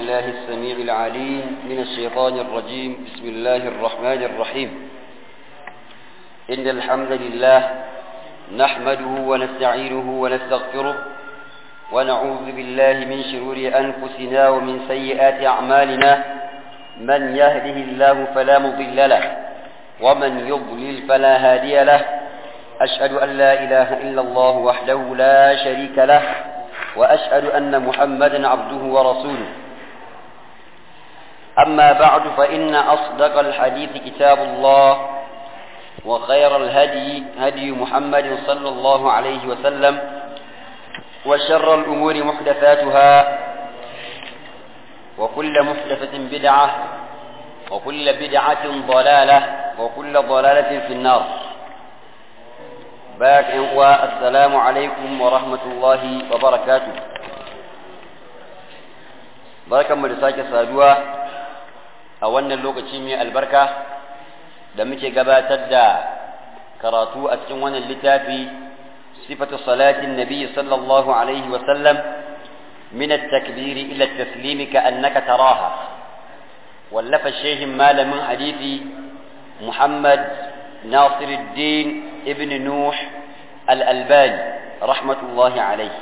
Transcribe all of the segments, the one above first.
بالله السميع العليم من الشيطان الرجيم بسم الله الرحمن الرحيم إن الحمد لله نحمده ونستعينه ونستغفره ونعوذ بالله من شرور أنفسنا ومن سيئات أعمالنا من يهده الله فلا مضل له ومن يضلل فلا هادي له أشهد أن لا إله إلا الله وحده لا شريك له وأشهد أن محمدا عبده ورسوله أما بعد فإن أصدق الحديث كتاب الله وخير الهدي هدي محمد صلى الله عليه وسلم وشر الأمور محدثاتها وكل محدثة بدعة وكل بدعة ضلالة وكل ضلالة في النار باك والسلام عليكم ورحمة الله وبركاته بركة مرساك سادوا أولنا اللوكة من البركة da muke gabatar da karatu a cikin wannan littafi sifatu salatin nabi sallallahu alaihi wa sallam min at-takbir ila at-taslim ka annaka taraha wallafa shehin malamin hadisi Muhammad Nasiruddin ibn Nuh al-Albani rahmatullahi alaihi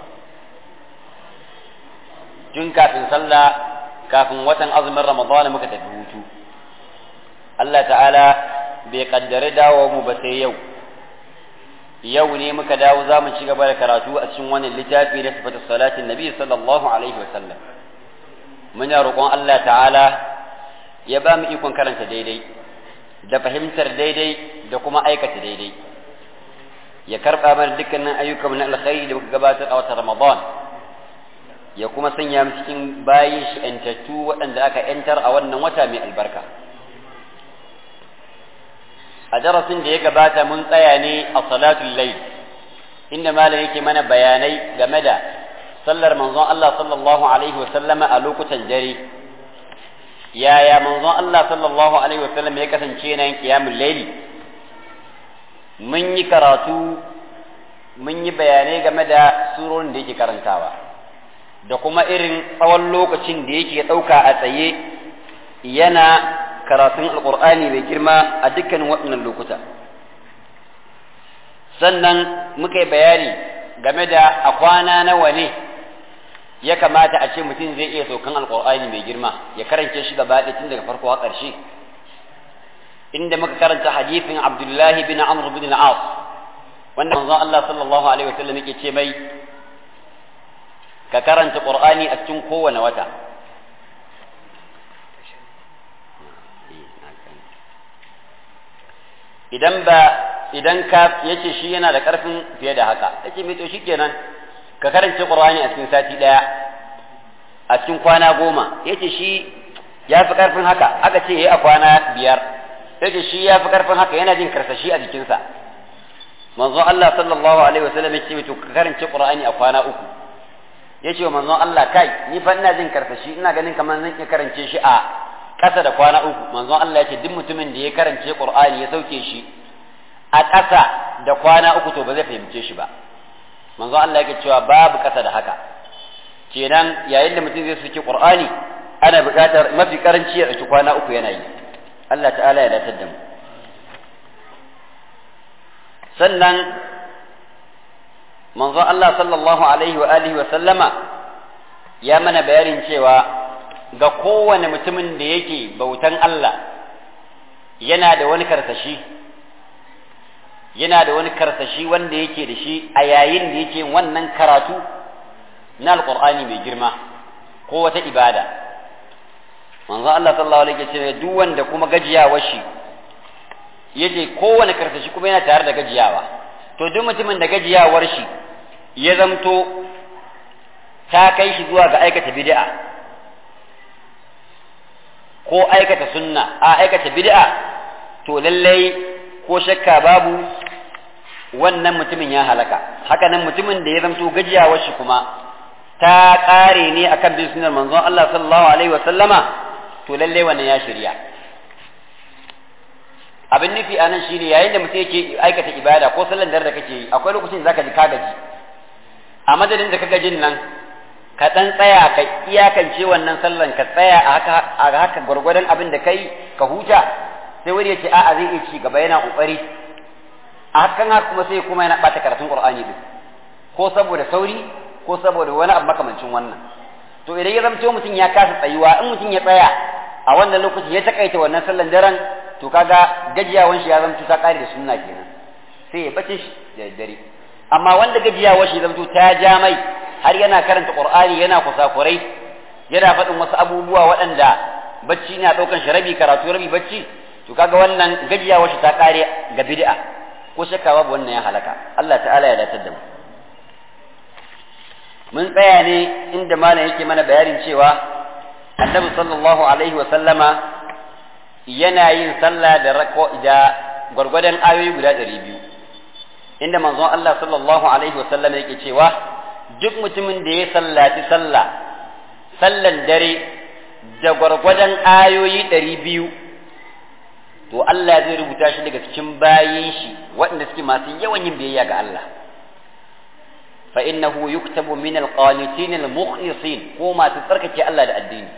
tun kafin sallah kafin watan azumin Ramadan muka tafi hutu Allah ta'ala bai kaddare dawo mu ba sai yau yau ne muka dawo za mu ci gaba da karatu a cikin wannan littafi na sifatu salatin nabi sallallahu alaihi wasallam muna roƙon Allah ta'ala ya ba mu ikon karanta daidai da fahimtar daidai da kuma aikata daidai ya karɓa mana dukkanin ayyukan na alkhairi da muka gabatar a watan ramadan ya kuma sanya mu cikin bayin shi 'yantattu waɗanda aka 'yantar a wannan wata mai albarka a darasin da ya gabata mun tsaya ne a salatul layl inda malam yake mana bayanai game da sallar manzon Allah sallallahu alaihi wasallama a lokutan dare yaya manzon Allah sallallahu alaihi wasallam ya kasance yana yin qiyamul layli mun yi karatu mun yi bayanai game da surorin da yake karantawa da kuma irin tsawon lokacin da yake ɗauka a tsaye yana karatun alkur'ani mai girma a dukkanin waɗannan lokuta sannan muka yi bayani game da a kwana nawa ne ya kamata a ce mutum zai iya saukan alkur'ani mai girma ya karance shi gaba ɗaya tun daga farko har ƙarshe inda muka karanta hadisin abdullahi bin amr bin al-as wanda manzon Allah sallallahu alaihi wasallam yake ce mai ka karanta qur'ani a cikin kowane wata idan ba idan ka yace shi yana da karfin fiye da haka yace me to shikenan ka karance qur'ani a cikin sati daya a cikin kwana goma yace shi ya fi karfin haka aka ce yayi a kwana biyar yace shi ya fi karfin haka yana jin karsashi a jikinsa manzo Allah sallallahu alaihi wasallam yace to ka karance qur'ani a kwana uku yace wa manzo Allah kai ni fa ina jin karsashi ina ganin kamar zan iya karance shi a ƙasa da kwana uku manzon Allah ya ce duk mutumin da ya karance Qur'ani ya sauke shi a ƙasa da kwana uku to ba zai fahimce shi ba manzon Allah yake cewa babu ƙasa da haka kenan yayin da mutum zai sauke Qur'ani ana buƙatar mafi karanci ya ɗauki kwana uku yana yi Allah ta'ala ya datar da mu sannan manzon Allah sallallahu alaihi wa alihi wa sallama ya mana bayanin cewa ga kowane mutumin da yake bautan Allah yana da wani karsashi yana da wani karsashi wanda yake da shi a yayin da yake wannan karatu na alkur'ani mai girma ko wata ibada manzo Allah sallallahu alaihi wasallam duk wanda kuma gajiyawar shi yace kowane karsashi kuma yana tare da gajiyawa to duk mutumin da gajiyawar shi ya zamto ta kai shi zuwa ga aikata bid'a ko aikata sunna a aikata bid'a to lallai ko shakka babu wannan mutumin ya halaka haka nan mutumin da ya zamto gajiyawar shi kuma ta ƙare ne akan bin sunnar manzon Allah sallallahu alaihi wa sallama to lallai wannan ya shirya abin nufi a nan shine yayin da mutum yake aikata ibada ko sallan dare da kake yi akwai lokacin zaka ji ka gaji a madadin da ka gajin nan ka dan tsaya ka iyakance wannan sallan ka tsaya a haka a haka gwargwadon abin da kai ka huta sai wani ya ce a'a zai iya ci gaba yana kokari a hakan haka kuma sai kuma yana bata karatun qur'ani din ko saboda sauri ko saboda wani abu makamancin wannan to idan ya zamto mutum ya kasa tsayuwa in mutum ya tsaya a wannan lokacin ya takaita wannan sallan daren to kaga gajiyawan shi ya zamto ta kare da sunna kenan sai ya bace shi da dare amma wanda gajiyawan shi zamto ta ja mai har yana karanta qur'ani yana kusakurai yana faɗin wasu abubuwa waɗanda bacci na ɗaukan shi rabi karatu rabi bacci to kaga wannan gajiyawan shi ta kare ga bid'a ko shakka babu wannan ya halaka Allah ta'ala ya datar da mu mun tsaya ne inda malam yake mana bayanin cewa annabi sallallahu alaihi wa sallama yana yin sallah da rako da gwargwadon ayoyi guda ɗari biyu inda manzon Allah sallallahu alaihi wa sallama yake cewa duk mutumin da ya sallaci sallah sallan dare da gwargwadon ayoyi ɗari biyu to Allah zai rubuta shi daga cikin bayin shi waɗanda suke masu yawan yin biyayya ga Allah فإنه يكتب من القانتين المخلصين وما تتركك الله da addini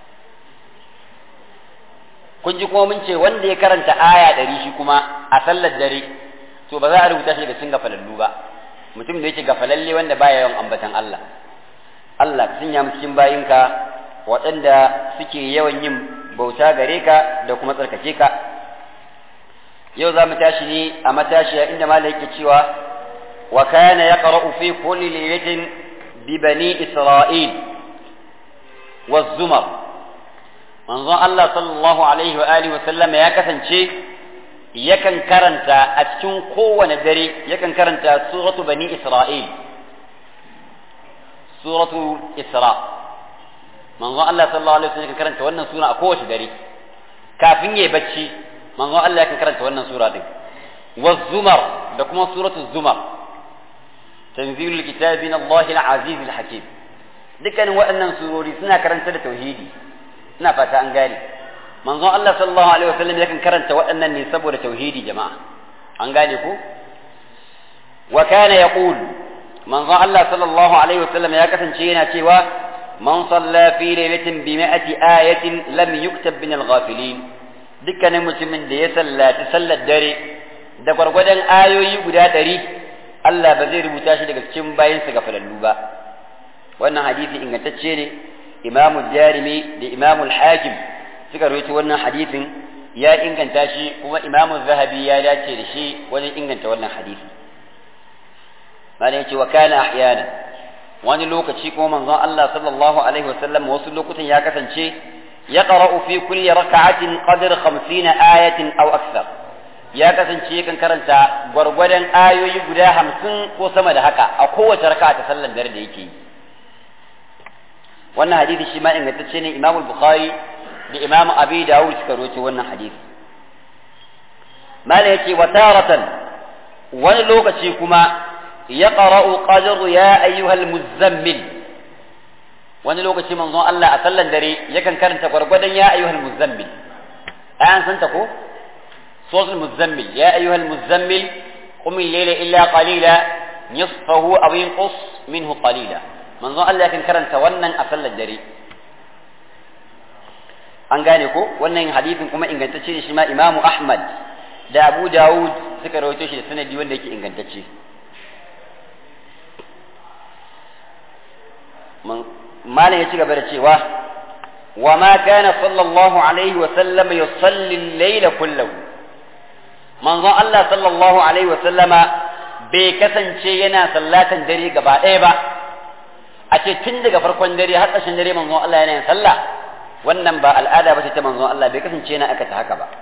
kun ji kuma mun ce wanda ya karanta aya ɗari shi kuma a sallar dare to ba za a rubuta shi daga cikin gafalallu ba mutum da yake gafalalle wanda baya yawan ambatan Allah Allah ka sanya mu cikin bayinka waɗanda suke yawan yin bauta gare ka da kuma tsarkake ka yau za mu tashi ne a matashiya inda malai yake cewa وكان يقرأ في كل ليلة ببني إسرائيل والزمر manzon Allah sallallahu alaihi wa alihi wasallam ya kasance yakan karanta a cikin kowane dare yakan karanta suratu bani Isra'il suratu Isra manzon Allah sallallahu alaihi wasallam yakan karanta wannan sura a kowace dare kafin yayi bacci manzon Allah yakan karanta wannan sura din wa zumar da kuma suratu zumar تنزيل الكتاب من الله العزيز الحكيم dukkanin waɗannan surori suna karanta da tauhidi ina fata an gane manzon Allah sallallahu alaihi wasallam yakan karanta waɗannan ne saboda tauhidi jama'a an gane ko wa kana yaqul manzon Allah sallallahu alaihi wasallam ya kasance yana cewa man salla fi lailatin bi mi'ati ayatin lam yuktab min al-ghafilin dukkanin mutumin da ya sallaci sallar dare da gwargwadon ayoyi guda ɗari Allah ba zai rubuta shi daga cikin bayansa ga falallu ba wannan hadisi ingantacce ne imamu jarimi da imamu hakim suka rawaito wannan hadisin ya inganta shi kuma imamu zahabi ya dace da shi wajen inganta wannan hadisi malam yace wa kana ahyana wani lokaci kuma manzon Allah sallallahu alaihi wasallam wasu lokutan ya kasance yaqra'u fi kulli rak'atin qadr 50 ayatin aw akthar ya kasance yakan karanta gwargwadon ayoyi guda hamsin ko sama da haka a kowace raka ta sallan dare da yake yi wannan hadisi shi ma ingantacce ne imam bukhari da imam abi dawud suka roce wannan hadisi mala yace wa taratan wani lokaci kuma ya qara'u qadru ya ayyuhal muzammil wani lokaci manzon Allah a sallan dare yakan karanta gwargwadon ya ayyuhal muzammil ayan santa ko صوت المزمل يا أيها المزمل قم الليل إلا قليلا نصفه أو ينقص منه قليلا من ظن الله كان كرن تونا أصل الدري an gane ko wannan hadisin kuma ingantacce shi ma Imam Ahmad da Abu Dawud suka rawaito shi da sanadi wanda yake ingantacce malam ya ci gaba da cewa wa ma kana sallallahu alaihi wa sallam yusalli al-layla kullahu manzon Allah sallallahu alaihi wa sallama bai kasance yana sallatan dare gaba ɗaya ba a ce tun daga farkon dare har ƙarshen dare manzon Allah yana yin sallah wannan ba al'ada ba ce ta manzon Allah bai kasance yana aka ta haka ba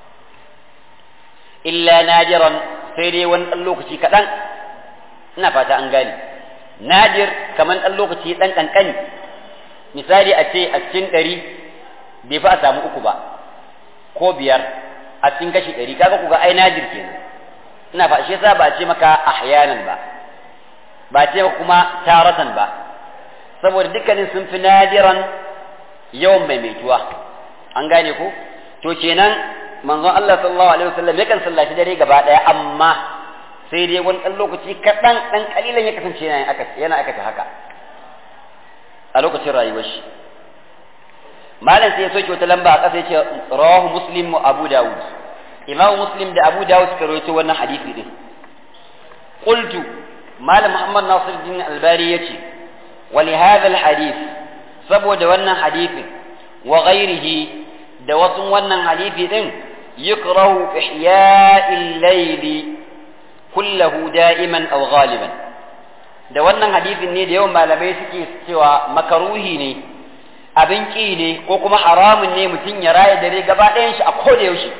illa najiran sai dai wani ɗan lokaci kaɗan ina fata an gane nadir kamar ɗan lokaci ɗan ƙanƙani misali a ce a cikin ɗari bai fi a samu uku ba ko biyar a cikin kashi ɗari kaga ku ga ai nadir kenan ina fa shi yasa ba a ce maka ahyanan ba ba a ce maka kuma taratan ba saboda dukkanin sun fi nadiran yawan maimaituwa an gane ko to kenan manzon Allah sallallahu alaihi wasallam yakan sallaci dare gaba daya amma sai dai wani ɗan lokaci kaɗan ɗan ƙalilan ya kasance yana aka yana aikata haka a lokacin rayuwar shi malam sai ya soke wata lamba a ƙasa ya ce rawahu muslim wa abu dawud imamu muslim da abu dawud suka rawaito wannan hadisi din qultu malam muhammad nasiruddin albari yace wa li hadha alhadith saboda wannan hadisin wa ghairihi da wasu wannan hadisi din yukrahu ihya'il layli kullahu da'iman aw ghaliban da wannan hadisin ne da yawan malamai suke cewa makaruhi ne abin ƙi ne ko kuma haramun ne mutum ya raya dare gaba ɗayan shi a koda yaushe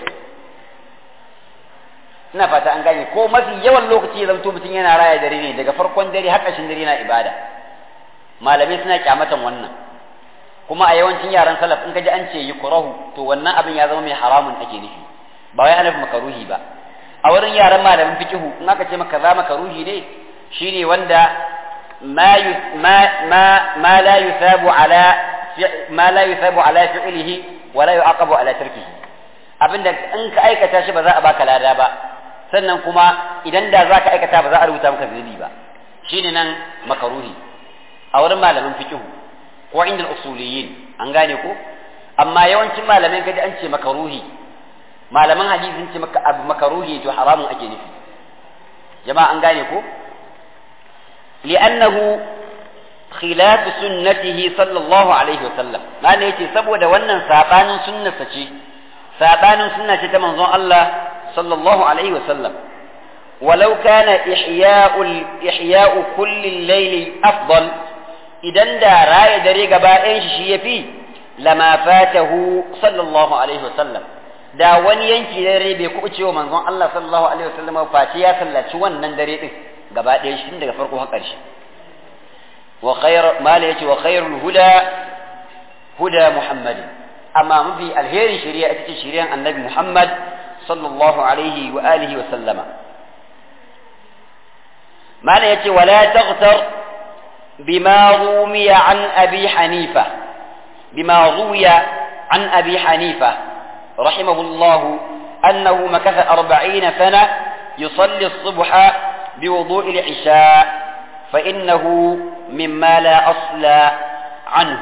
ina fata an gane ko mafi yawan lokaci ya zamto mutum yana raya dare ne daga farkon dare har ƙarshen dare na ibada malamai suna kyamatan wannan kuma a yawancin yaran salaf in kaji an ce yi kurahu to wannan abin ya zama mai haramun ake nufi ba wai ana makaruhi ba a wurin yaran malamin fikihu in aka ce maka za makaruhi ne shine wanda ma ma ma la yusabu ala ma la yusabu ala fi'lihi wa la yu'aqabu ala tarkihi abinda in ka aikata shi ba za a baka lada ba sannan kuma idan da za ka aikata ba za a rubuta maka zunubi ba shine nan makaruhi a wurin malamin fiqh ko inda usuliyin an gane ko amma yawancin malamai kaji an ce makaruhi malaman hadisi sun ce maka abu makaruhi to haramun ake nufi jama'a an gane ko li'annahu khilaf sunnatihi sallallahu alaihi wa sallam mana yace saboda wannan sabanin sunnarsa ce sabanin sunna ce ta manzon Allah sallallahu alaihi wa sallam ولو كان إحياء إحياء كل الليل أفضل إذن دا راية دريقة بائن شي في لما فاته صلى الله عليه وسلم da wani yanki dare bai kuɓuce wa manzon Allah sallallahu alaihi wasallam face ya sallaci wannan dare din gaba ɗaya shi daga farko har ƙarshe wa khayr mala yace wa khayrul huda huda muhammadin amma mafi alherin shari'a ita ce shari'an annabi muhammad sallallahu alaihi wa alihi wa sallama mala yace wala taghtar bima rumiya an abi hanifa bima ruwiya an abi hanifa رحمه الله أنه مكث أربعين سنة يصلي الصبح بوضوء العشاء فإنه مما لا أصل عنه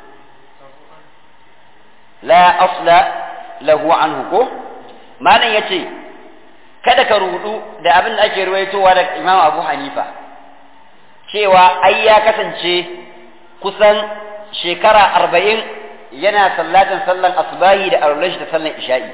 لا أصل له عنه كو ما يتي kada ka rudu da abin da ake ruwaitowa daga Imam Abu Hanifa cewa ai ya kasance kusan shekara arba'in yana sallatin sallan asbahi da arulashi da sallan isha'i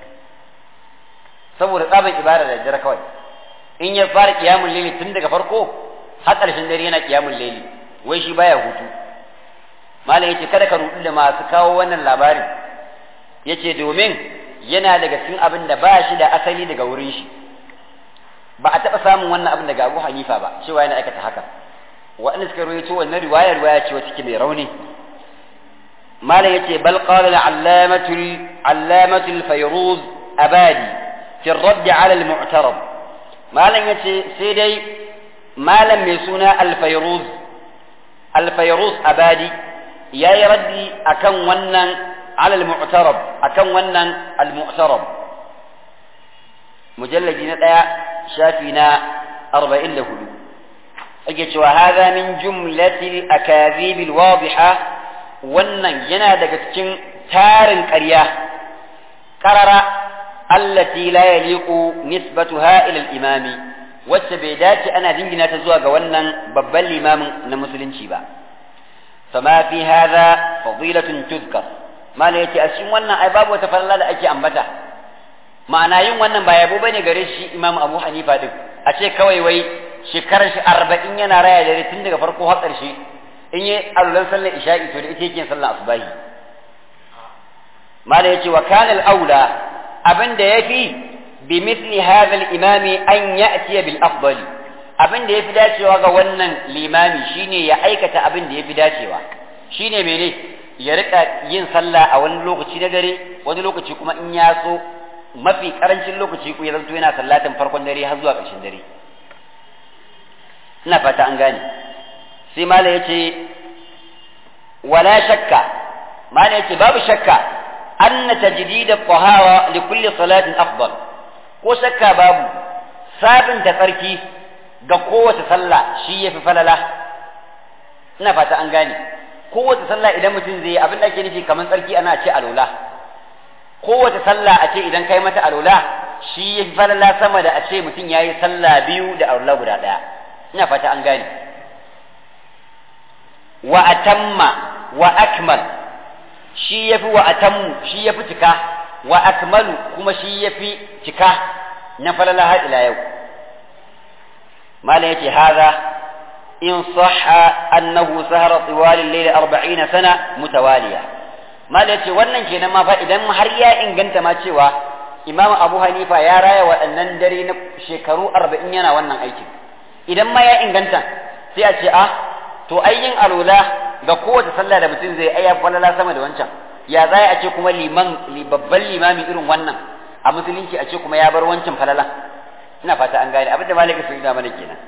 saboda tsaban ibada da dare kawai in ya fara kiyamun laili tun daga farko har ƙarshen dare yana kiyamun laili wai shi baya hutu malam yace kada ka rudu da masu kawo wannan labarin yace domin yana daga cikin abin da ba shi da asali daga wurin shi ba a taɓa samun wannan abin daga Abu Hanifa ba cewa yana aikata haka waɗanda suka rawaito wannan riwaya riwaya ce wacce mai rauni malam yace bal qala al-allamatu al-allamatu al-fayruz abadi fi ar-radd 'ala al-mu'tarab malam yace sai dai malam mai suna al-fayruz al-fayruz abadi yayi raddi akan wannan 'ala al-mu'tarab akan wannan al-mu'tarab mujalladi na daya shafi na 44 ake cewa hadha min jumlatil akadhib al-wadiha wannan yana daga cikin tarin ƙarya ƙarara allati la yaliqu nisbatuha ila al-imami wacce bai dace ana dingina ta zuwa ga wannan babban limamin na musulunci ba fama fi hadha fadilatun tuzkar mala yace a cikin wannan ai babu wata falala da ake ambata ma'ana yin wannan ba yabo bane gare shi imam abu hanifa din a ce kawai wai shekarar shi arba'in yana raya dare tun daga farko har ƙarshe in yi alulan sallar isha'i to da ita yake sallar asubahi mala yace wa kana al-aula abin da yafi bi mithli hadha al-imam an ya'ti bil afdali abin da yafi dacewa ga wannan limami shine ya aikata abin da yafi dacewa shine mene ya rika yin sallah a wani lokaci na dare wani lokaci kuma in ya so mafi karancin lokaci ku ya zanto yana sallatin farkon dare har zuwa ƙarshen dare ina fata an gane sai mala ya ce wala shakka mala ya ce babu shakka anna tajdid at-tahara li kulli salatin afdal ko shakka babu sabinta tsarki ga kowace sallah shi yafi falala ina fata an gane kowace sallah idan mutum zai yi abin da ake nufi kamar tsarki ana ce alola kowace sallah a ce idan kai mata alola shi ya fi falala sama da a ce mutum ya yi sallah biyu da alola guda ɗaya ina fata an gane wa atamma wa akmal shi ya fi wa atammu shi ya fi cika wa akmalu kuma shi ya fi cika na falala har ila yau malam yace haza in sahha annahu sahara tiwal al-layl 40 sana mutawaliya malam yace wannan kenan ma fa idan har ya inganta ma cewa Imam Abu Hanifa ya raya waɗannan dare na shekaru 40 yana wannan aikin idan ma ya inganta sai a ce a to ayyin alula ga kowace sallah da mutum zai aya falala sama da wancan ya zai a ce kuma liman babban limami irin wannan a musulunci a ce kuma ya bar wancan falala ina fata an gane abinda malaka sun da mana kenan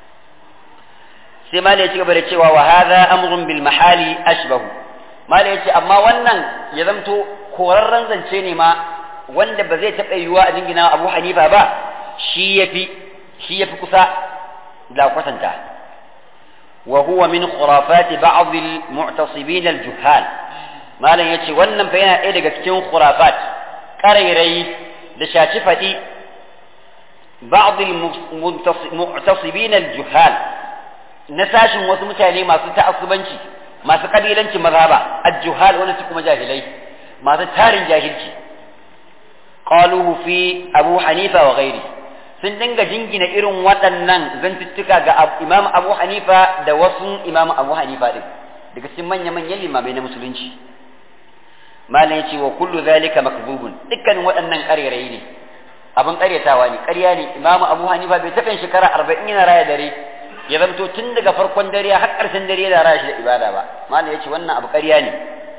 sai malaka ya ci gaba da cewa wa hadha amrun bil mahali ashbahu malaka ya ce amma wannan ya zamto korarren zance ne ma wanda ba zai taɓa yiwuwa a jingina Abu Hanifa ba shi yafi shi yafi kusa da kwatanta wa huwa min khurafati ba'd al mu'tasibin al juhal malam yace wannan fa yana ɗaya daga cikin khurafat ƙarairayi da shaci faɗi ba'd al-mu'tasibin al-juhal na sashin wasu mutane masu ta'assubanci masu kabilanci mazhaba al-juhal wani su kuma jahilai masu tarin jahilci qaluhu fi abu hanifa wa ghairi sun dinga jingina irin waɗannan zantuttuka ga imam abu hanifa da wasu imam abu hanifa din daga cikin manya-manyan limamai na musulunci malam yace wa kullu zalika makdhubun dukkanin waɗannan ƙarerayi ne abin ƙaryatawa ne ƙarya ne imamu abu hanifa bai taɓa shekara arba'in yana raya dare ya zamto tun daga farkon dare har ƙarshen dare yana raya shi da ibada ba malam yace wannan abu ƙarya ne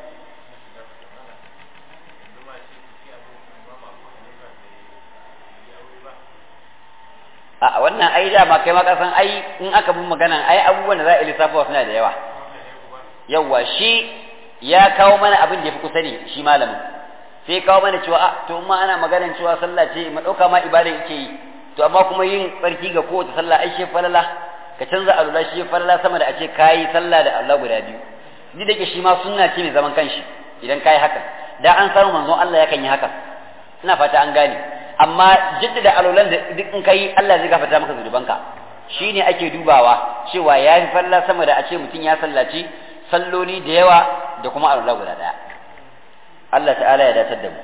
a wannan ai dama kai ma kasan ai in aka bin magana ai abubuwan da za a lissafa suna da yawa yawa shi ya kawo mana abin da ya fi kusa ne shi malamin sai kawo mana cewa a to ma ana maganar cewa sallah ce ma dauka ma ibada yake yi to amma kuma yin tsarki ga kowace sallah ai shi falala ka canza alula shi falala sama da a ce kayi sallah da Allah guda biyu ni da ke shi ma sunna ce mai zaman kanshi idan kayi haka da an samu manzon Allah yakan yi haka ina fata an gane amma jaddada alulan da duk in kai Allah zai gafarta maka zunubanka shine ake dubawa cewa ya fi falala sama da a ce mutum ya sallaci salloli da yawa da kuma alula guda daya Allah ta'ala ya datar da mu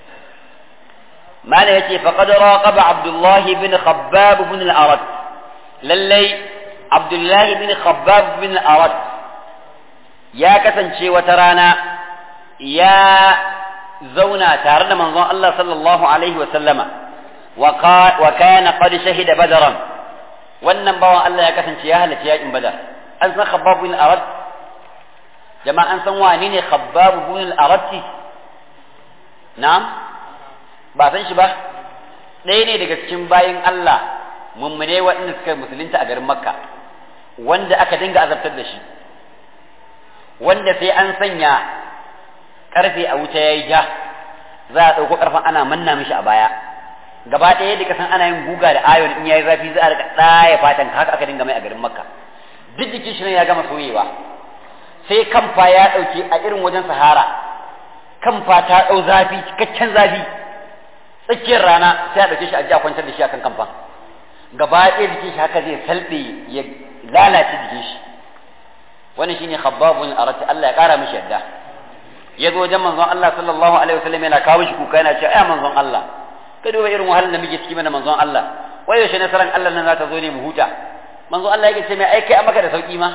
mana yace faqad raqaba Abdullah ibn Khabbab ibn al-Arad lallai Abdullah ibn Khabbab ibn al-Arad ya kasance wata rana ya zauna tare da manzon Allah sallallahu alaihi wa sallama wa kana qad shahida badran wannan bawan Allah ya kasance ya halarci yakin badar an san Khabbab ibn al-Arad jama'a an san wane ne Khabbab ibn al-Arad na'am ba san shi ba ɗaya ne daga cikin bayin Allah mummune waɗanda suka musulunta a garin Makka wanda aka dinga azabtar da shi wanda sai an sanya karfe a wuta yayi ja za a ɗauko karfan ana manna mishi a baya gaba ɗaya da kasan ana yin guga da ayon in yayi zafi za a rika ɗaya fatan haka aka dinga mai a garin Makka duk jikin shi ne ya gama soyewa sai kamfa ya ɗauke a irin wajen Sahara kamfa ta ɗau zafi cikakken zafi tsakiyar rana sai a ɗauke shi a ji a kwantar da shi akan kamfan gaba ɗaya jikin shi haka zai salɓe ya lalace jikin shi wani shine khabbabun arati Allah ya ƙara mishi yadda ya zo wajen manzon Allah sallallahu alaihi wasallam yana kawo shi kuka yana cewa ai manzon Allah ka duba irin wahalar da muke ciki mana manzon Allah wai yaushe nasaran Allah nan za ta zo ne mu huta manzon Allah yake ce mai ai kai an maka da sauki ma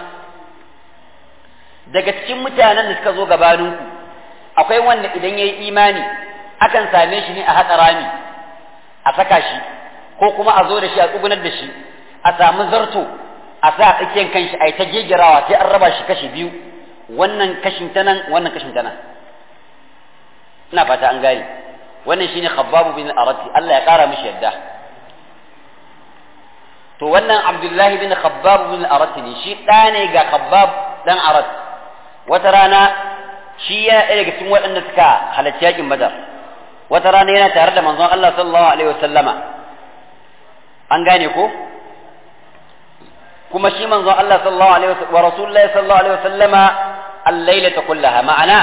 daga cikin mutanen da suka zo gabaninku akwai wanda idan ya yi imani akan same shi ne a haƙa rami a saka shi ko kuma a zo da shi a tsugunar da shi a samu zarto a sa tsakiyar kanshi a yi ta gegirawa sai an raba shi kashi biyu wannan kashin ta nan wannan kashin ta nan ina fata an gane wannan shine khabbabu bin arati Allah ya kara mishi yadda to wannan abdullahi bin khabbab bin arati ne shi ɗa ne ga khabbab dan arat wata rana shi yana ɗaya daga cikin waɗanda suka halarci yakin badar wata rana yana tare da manzon Allah sallallahu alaihi wasallama an gane ko kuma shi manzon Allah sallallahu alaihi wa rasulullahi sallallahu alaihi wasallama al-lailata kullaha ma'ana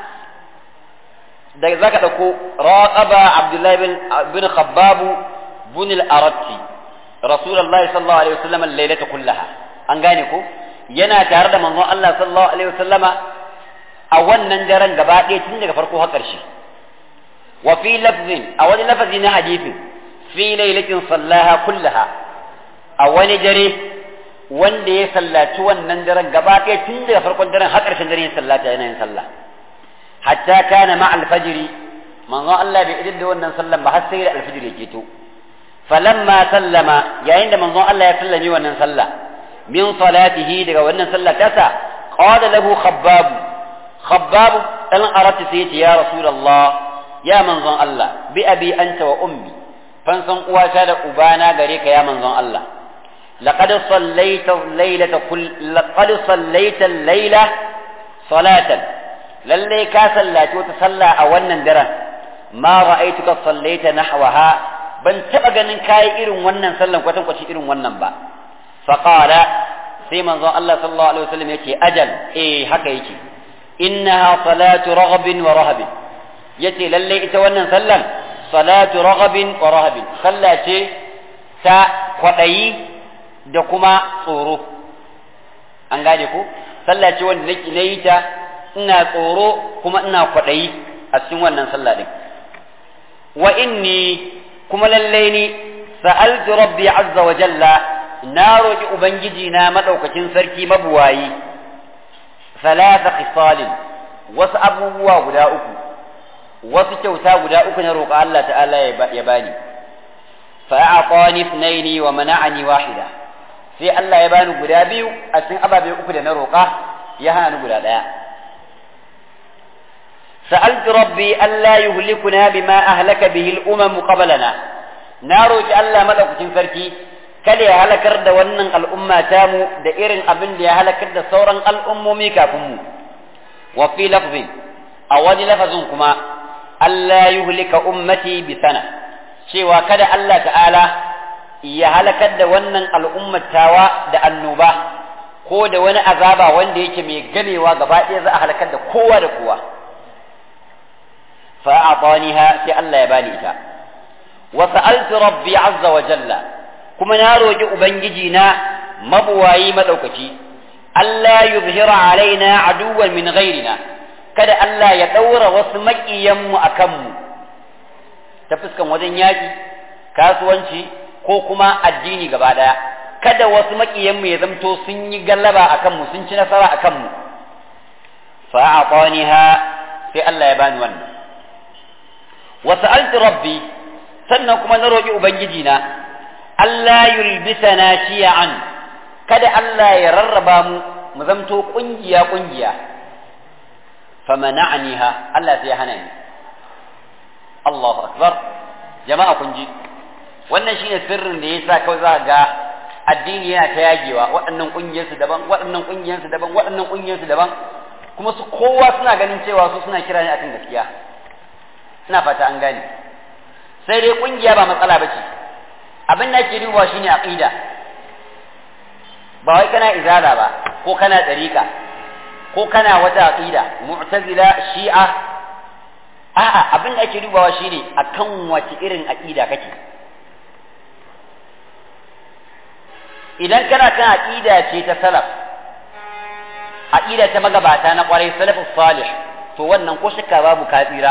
da zaka dauko raqaba abdullahi bin bin khabbab bin al-aratti rasulullahi sallallahu alaihi wasallam al-lailata kullaha an gane ko yana tare da manzon Allah sallallahu alaihi wasallama a wannan daren gaba ɗaya tun daga farko har ƙarshe wa fi lafzin a wani lafazi na hadisin fi lailatin sallaha kullaha a wani dare wanda ya sallaci wannan daren gaba ɗaya tun daga farkon daren har ƙarshen daren ya sallata yana yin sallah hatta kana ma alfajiri manzo Allah bai idin da wannan sallan ba har sai da alfajir ya keto falamma sallama yayin da manzo Allah ya sallami wannan sallah min salatihi daga wannan sallah tasa qala lahu khabbab khabbab dan arati sai ya ce ya rasulullah ya manzon Allah bi abi anta wa ummi fansan uwata da ubana gare ka ya manzon Allah laqad sallaita laylata kull laqad sallaita layla salatan lalle ka sallaci wata sallah a wannan daren ma ra'aytuka sallaita nahwaha ban taba ganin kai irin wannan sallan kwatan kwaci irin wannan ba fa qala sai manzon Allah sallallahu alaihi wasallam yake ajal eh haka yake innaha salatu raghabin wa rahabin yace lalle ita wannan sallan salatu raghabin wa rahabin sallah ce ta kwadayi da kuma tsoro an gane ko sallah ce wanda nake nayi ta ina tsoro kuma ina kwadayi a cikin wannan sallah din wa inni kuma lalle ni sa'altu rabbi azza wa jalla na roki ubangiji na madaukakin sarki mabuwayi salasa khisalin wasu abubuwa guda uku wasu kyauta guda uku na roƙa Allah ta'ala ya bani fa a'tani ithnaini wa mana'ani wahida sai Allah ya bani guda biyu a cikin ababe uku da na roƙa ya hana ni guda ɗaya sa'altu rabbi alla yuhlikuna bima ahlaka bihi al-umam qablana na roƙi Allah madaukakin sarki kada ya halakar da wannan al'umma tamu da irin abin da ya halakar da sauran al'ummomi kafin mu wa fi lafzin a wani lafazin kuma Allah yuhlika ummati bi sana cewa kada Allah ta'ala ya halakar da wannan al'ummatawa da annoba ko da wani azaba wanda yake mai gamewa gaba ɗaya za a halakar da kowa da kowa fa a'taniha sai Allah ya bani ita wa sa'altu rabbi azza wa jalla kuma na roki ubangiji na mabuwayi madaukaki Allah yuzhira alaina aduwan min ghairina kada Allah ya ɗaura wasu maƙiyanmu a kanmu ta fuskan wajen yaƙi kasuwanci ko kuma addini gaba ɗaya kada wasu maƙiyanmu ya zamto sun yi gallaba a kanmu sun ci nasara a kanmu fa'aqaniha sai Allah ya bani wannan wa sa'altu rabbi sannan kuma na roƙi ubangiji na Allah yulbisana shi'an kada Allah ya rarraba mu mu zamto ƙungiya ƙungiya famana'aniha Allah sai ya hana ni Allahu akbar jama'a kun ji wannan shine sirrin da yasa kawai za ga addini yana ta yagewa waɗannan ƙungiyarsu daban waɗannan ƙungiyarsu daban waɗannan ƙungiyarsu daban kuma su kowa suna ganin cewa su suna kira ne akan gaskiya ina fata an gane sai dai ƙungiya ba matsala ba ce abin da ake dubawa shine aqida ba wai kana izala ba ko kana ɗariƙa ko kana wata aqida mu'tazila shi'a a'a abin da ake dubawa shine akan wace irin aqida kake idan kana kan aqida ce ta salaf aqida ta magabata na kwarai salafus salih to wannan ko shakka babu kafira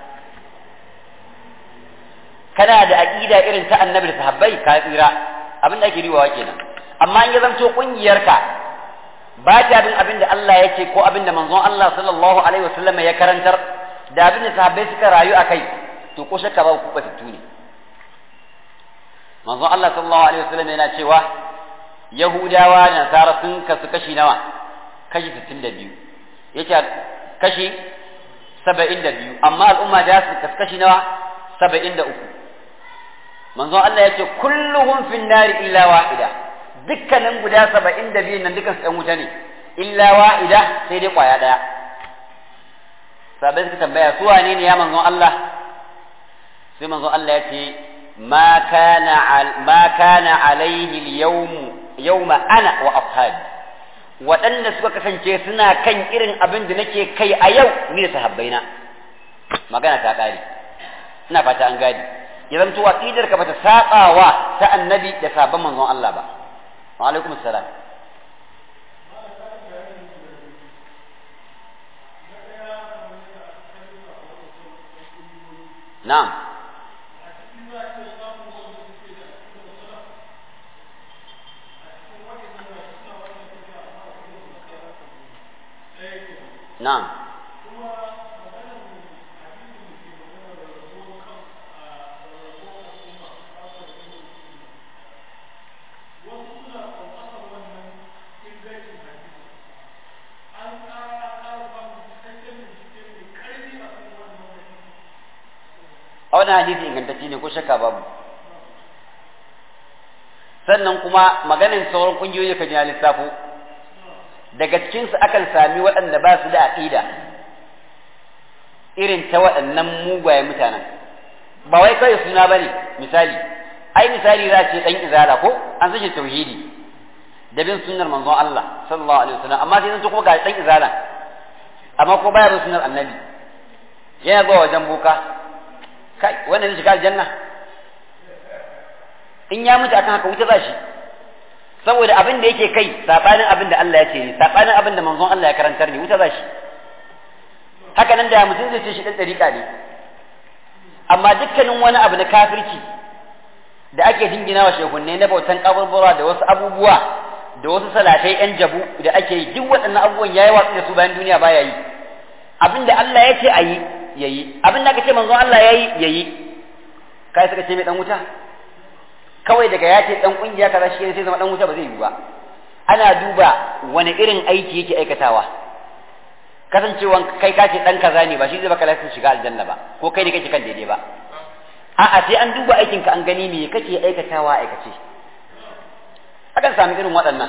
kana da aqida irin ta annabi da sahabbai kafira abin da ake dubawa kenan amma in ya zanto kungiyarka ba ta bin abin da Allah yake ko abin da manzon Allah sallallahu alaihi wasallam ya karantar da abin da sahabbai suka rayu a kai to ko shakka ba ku batattu ne manzon Allah sallallahu alaihi wasallam yana cewa Yahudawa da Nasara sun kasu kashi nawa kashi 62 yace kashi 72 amma al'umma da su kasu kashi nawa 73 manzon Allah yace kulluhum fin nari illa wahida dukkanin guda 72 nan dukkan su ɗan wuta ne illa wahida sai dai kwaya daya sabai suka tambaya su wane ne ya manzon Allah sai manzon Allah ya ce ma kana ma kana alaihi al-yawm yawma ana wa ashabi waɗanda suka kasance suna kan irin abin da nake kai a yau ni da sahabbaina magana ta ƙare ina fata an gadi ya zamto aqidar ka bata saɓawa ta annabi da sabon manzon Allah ba wa alaikum assalam na'am na'am a wani hadisi ingantacce ne ko shakka babu sannan kuma maganin sauran kungiyoyi ka ji lissafo daga cikinsu akan sami waɗanda ba su da aƙida irin ta waɗannan mugayen mutanen ba wai kawai suna ba ne misali ai misali za ce ɗan izala ko an sace tauhidi da bin sunnar manzon Allah sallallahu alaihi wasallam amma sai zan kuma ga ɗan izala amma ko baya bin sunnar annabi yana zuwa wajen boka kai wannan zai shiga aljanna in ya mutu akan haka wuta za shi saboda abin da yake kai sabanin abin da Allah ya ce ne sabanin abin da manzon Allah ya karantar ne wuta za shi haka nan da mutum zai ce shi dan dariƙa ne amma dukkanin wani abu na kafirci da ake jingina wa shehunne na bautan kaburbura da wasu abubuwa da wasu salatai yan jabu da ake yi duk waɗannan abubuwan yayi watsi da su bayan duniya baya yi abin da Allah ya ce a yi yayi abin da aka ce manzon Allah yayi yayi kai suka ce mai dan wuta kawai daga ya ce dan kungiya kaza shi sai zama dan wuta ba zai yi ba ana duba wani irin aiki yake aikatawa kasancewan kai ka ce dan kaza ne ba shi zai baka lafiya shiga aljanna ba ko kai ne kake kan daidai ba a'a sai an duba aikin ka an gani me kake aikatawa aikace akan sami irin waɗannan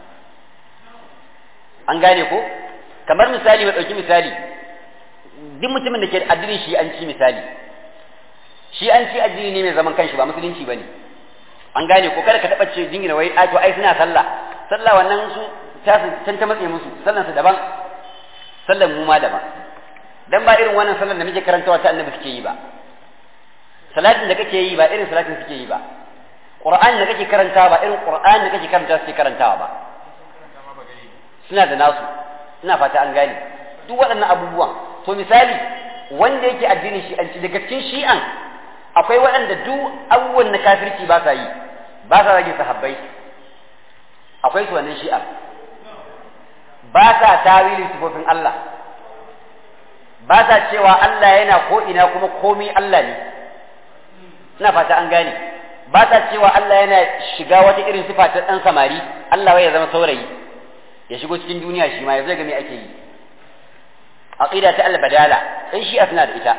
an gane ko kamar misali mai ɗauki misali duk mutumin da ke da addinin shi an ci misali shi an ci addini ne mai zaman kanshi ba musulunci ba ne an gane ko kada ka taɓa ce jingina wai ai to ai suna sallah sallah wannan su ta can ta matse musu sallan su daban sallan mu ma daban dan ba irin wannan sallan da muke karantawa ta annabi suke yi ba salatin da kake yi ba irin salatin suke yi ba qur'ani da kake karantawa ba irin qur'ani da kake karantawa suke karantawa ba suna da nasu ina fata an gane duk waɗannan abubuwan to misali wanda yake addinin shi'anci daga cikin shi'an akwai waɗanda duk abubuwan na kafirci ba sa yi ba sa rage sahabbai akwai su wannan shi'a ba sa tawilin sifofin Allah ba sa cewa Allah yana ko ina kuma komi Allah ne ina fata an gane ba sa cewa Allah yana shiga wata irin sifa ta ɗan samari Allah wai ya zama saurayi ya shigo cikin duniya shi ma ya zai ga me ake yi aqida ta al-badala sai shi suna da ita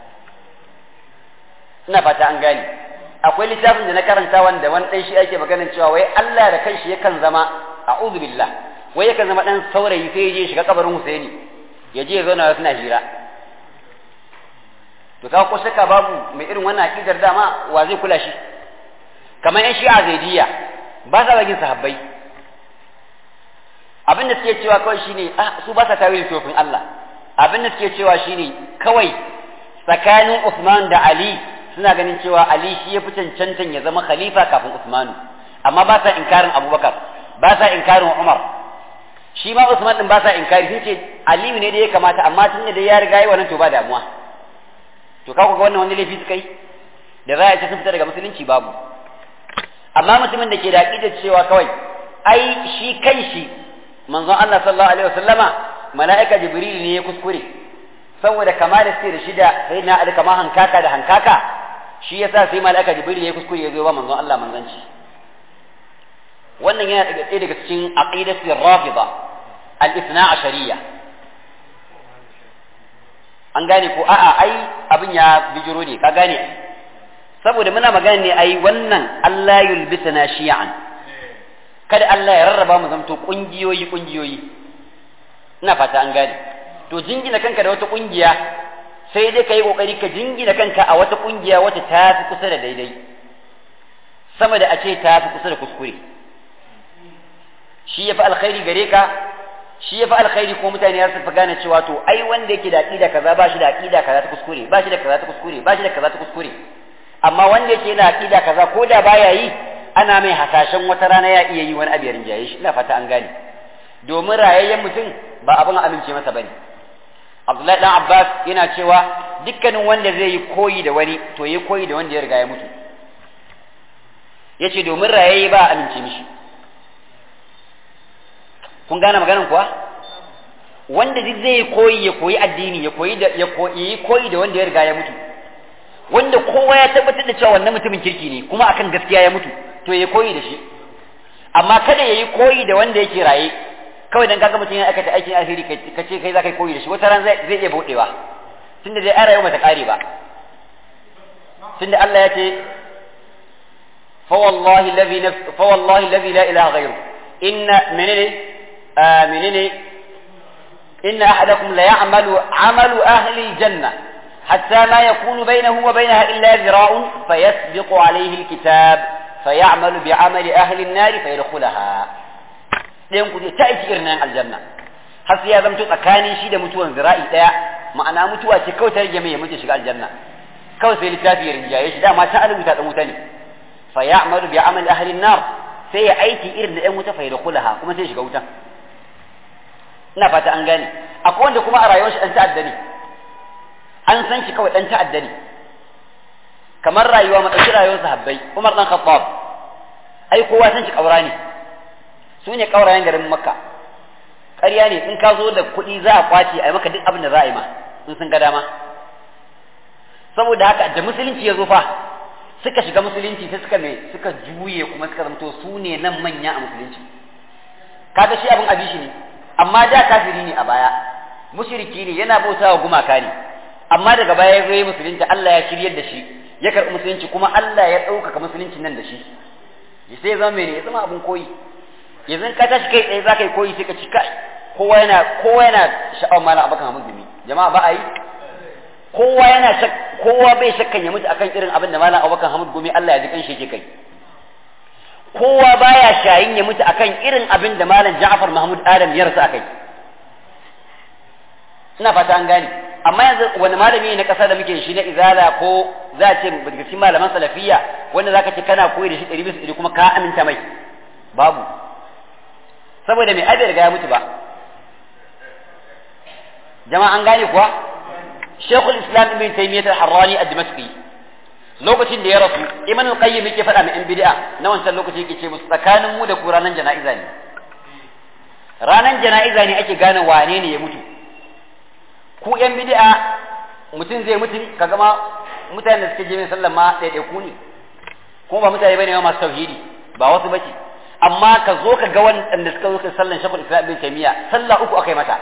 ina fata an gane akwai littafin da na karanta wanda wani dan shi ake maganin cewa wai Allah da kanshi yakan zama a'udhu billah wai yakan zama dan saurayi sai ya je shiga kabarin Husaini ya je ya zauna suna hira to kawo ko shakka babu mai irin wannan aqidar dama wa zai kula shi kamar yan shi'a zaidiyya ba sa bagin sahabbai abin da suke cewa kawai shine ah su ba sa tawilin tofin Allah abin da suke cewa shine kawai tsakanin Uthman da Ali suna ganin cewa Ali shi ya fi cancantan ya zama khalifa kafin Uthmanu amma ba sa inkarin Abubakar ba sa inkarin Umar shi ma Uthman din ba sa inkari sun ce Aliyu ne da ya kamata amma tun da ya riga yi wannan to ba damuwa to ka ga wannan wani laifi suka yi da za a ce sun fita daga musulunci babu amma mutumin da ke da aqidar cewa kawai ai shi kai shi manzon Allah sallallahu alaihi wasallama mala'ika jibril ne ya kuskure saboda kama da suke da shi da sai na ali kama hankaka da hankaka shi yasa sai mala'ika jibril ya kuskure ya zo ba manzon Allah manzanci wannan yana daga ɗaya daga cikin aqidatu rafida al-ithna ashariya an gane ko a'a ai abin ya bijiro ne ka gane saboda muna magana ne ai wannan Allah yulbisana shi'an kada Allah ya rarraba mu zamto kungiyoyi kungiyoyi ina fata an gane to jingina kanka da wata kungiya sai dai kai kokari ka jingina kanka a wata kungiya wacce ta fi kusa da daidai sama da a ce ta fi kusa da kuskure shi yafi alkhairi gare ka shi yafi alkhairi ko mutane ya fi gane cewa to ai wanda yake da aqida kaza ba shi da aqida kaza ta kuskure ba shi da kaza ta kuskure ba shi da kaza ta kuskure amma wanda yake da aqida kaza ko da baya yi ana mai hasashen wata rana ya iya yi wani abu ya rinjaye shi ina fata an gane domin rayayyen mutum ba abin amince masa bane Abdullahi dan Abbas yana cewa dukkanin wanda zai yi koyi da wani to yi koyi da wanda ya riga ya mutu yace domin rayayye ba amince mishi kun gane maganan kuwa wanda duk zai koyi ya koyi addini ya koyi da ya koyi koyi da wanda ya riga ya mutu wanda kowa ya tabbatar da cewa wannan mutumin kirki ne kuma akan gaskiya ya mutu to ya koyi da shi amma kada ya yi koyi da wanda yake raye kawai dan kaga mutum ya aikata aikin alheri ka ce kai za ka yi koyi da shi wata ran zai iya buɗewa tunda dai ai rayuwa ta kare ba tunda Allah ya ce fa wallahi alladhi nafs fa wallahi alladhi la ilaha ghayru inna menene menene inna ahadakum la ya'malu 'amalu ahli aljanna حتى ما يكون بينه وبينها إلا ذراع فيسبق عليه الكتاب فيعمل بعمل أهل النار فيدخلها ɗayan ku ta aiki irin nan aljanna har sai ya zamto tsakanin shi da mutuwan zira'i ɗaya ma'ana mutuwa ce kawai ta rage mai ya mutu shiga aljanna kawai sai littafi ya rinjaye shi dama ta rubuta dan wuta ne fa ya'malu bi amali ahli nar sai ya aiki irin da ɗan wuta fa yadkhulaha kuma sai shiga wuta ina fata an gane akwai wanda kuma a rayuwar shi dan ta'adda ne an san shi kawai dan ta'adda ne kamar rayuwa mu dauki rayuwar sahabbai Umar dan Khattab ai kowa san shi kaura ne su ne kaurayen garin Makka ƙarya ne in ka zo da kuɗi za a kwace a yi maka duk abin da za a yi ma in sun ga dama saboda haka da musulunci ya zo fa suka shiga musulunci sai suka me suka juye kuma suka zamto su ne nan manya a musulunci kaga shi abin abishi ne amma da kafiri ne a baya mushriki ne yana bautawa gumaka ne amma daga baya ya zo musulunci Allah ya shiryar da shi ya karɓi musulunci kuma Allah ya ɗaukaka musulunci nan da shi sai ya zama mene ya zama abin koyi yanzu ka tashi kai tsaye za ka yi koyi sai ka ci kai kowa yana kowa yana sha'awar malam abakan hamud dumi jama'a ba a yi kowa yana shak kowa bai shakkan ya mutu akan irin abin da malam abakan hamud gumi Allah ya ji kanshi yake kai kowa baya shayin ya mutu akan irin abin da malam Ja'far Mahmud Adam ya rasu akai ina fata an gane amma yanzu wani malami na ƙasa da muke shi na izala ko za a ce daga cikin malaman salafiyya wanda zaka ce kana koyi da shi ɗari bisa ɗari kuma ka aminta mai babu saboda mai ai bai riga ya mutu ba jama'a an gane kuwa shekul islam ibn taymiyyah al-harrani ad-dimashqi lokacin da ya rasu ibn al-qayyim yake faɗa mai yan bid'a na wancan lokaci yake ce musu tsakanin mu da ku ranan jana'iza ne ranan jana'iza ne ake gane wane ne ya mutu ku yan bid'a mutum zai mutu ka gama mutanen da suke je min sallan ma ɗaiɗaiku ne kuma ba mutane bane masu tauhidi ba wasu bace amma ka zo ka ga wanda suka zo ka sallan shakul islam ibn taymiya sallah uku akai mata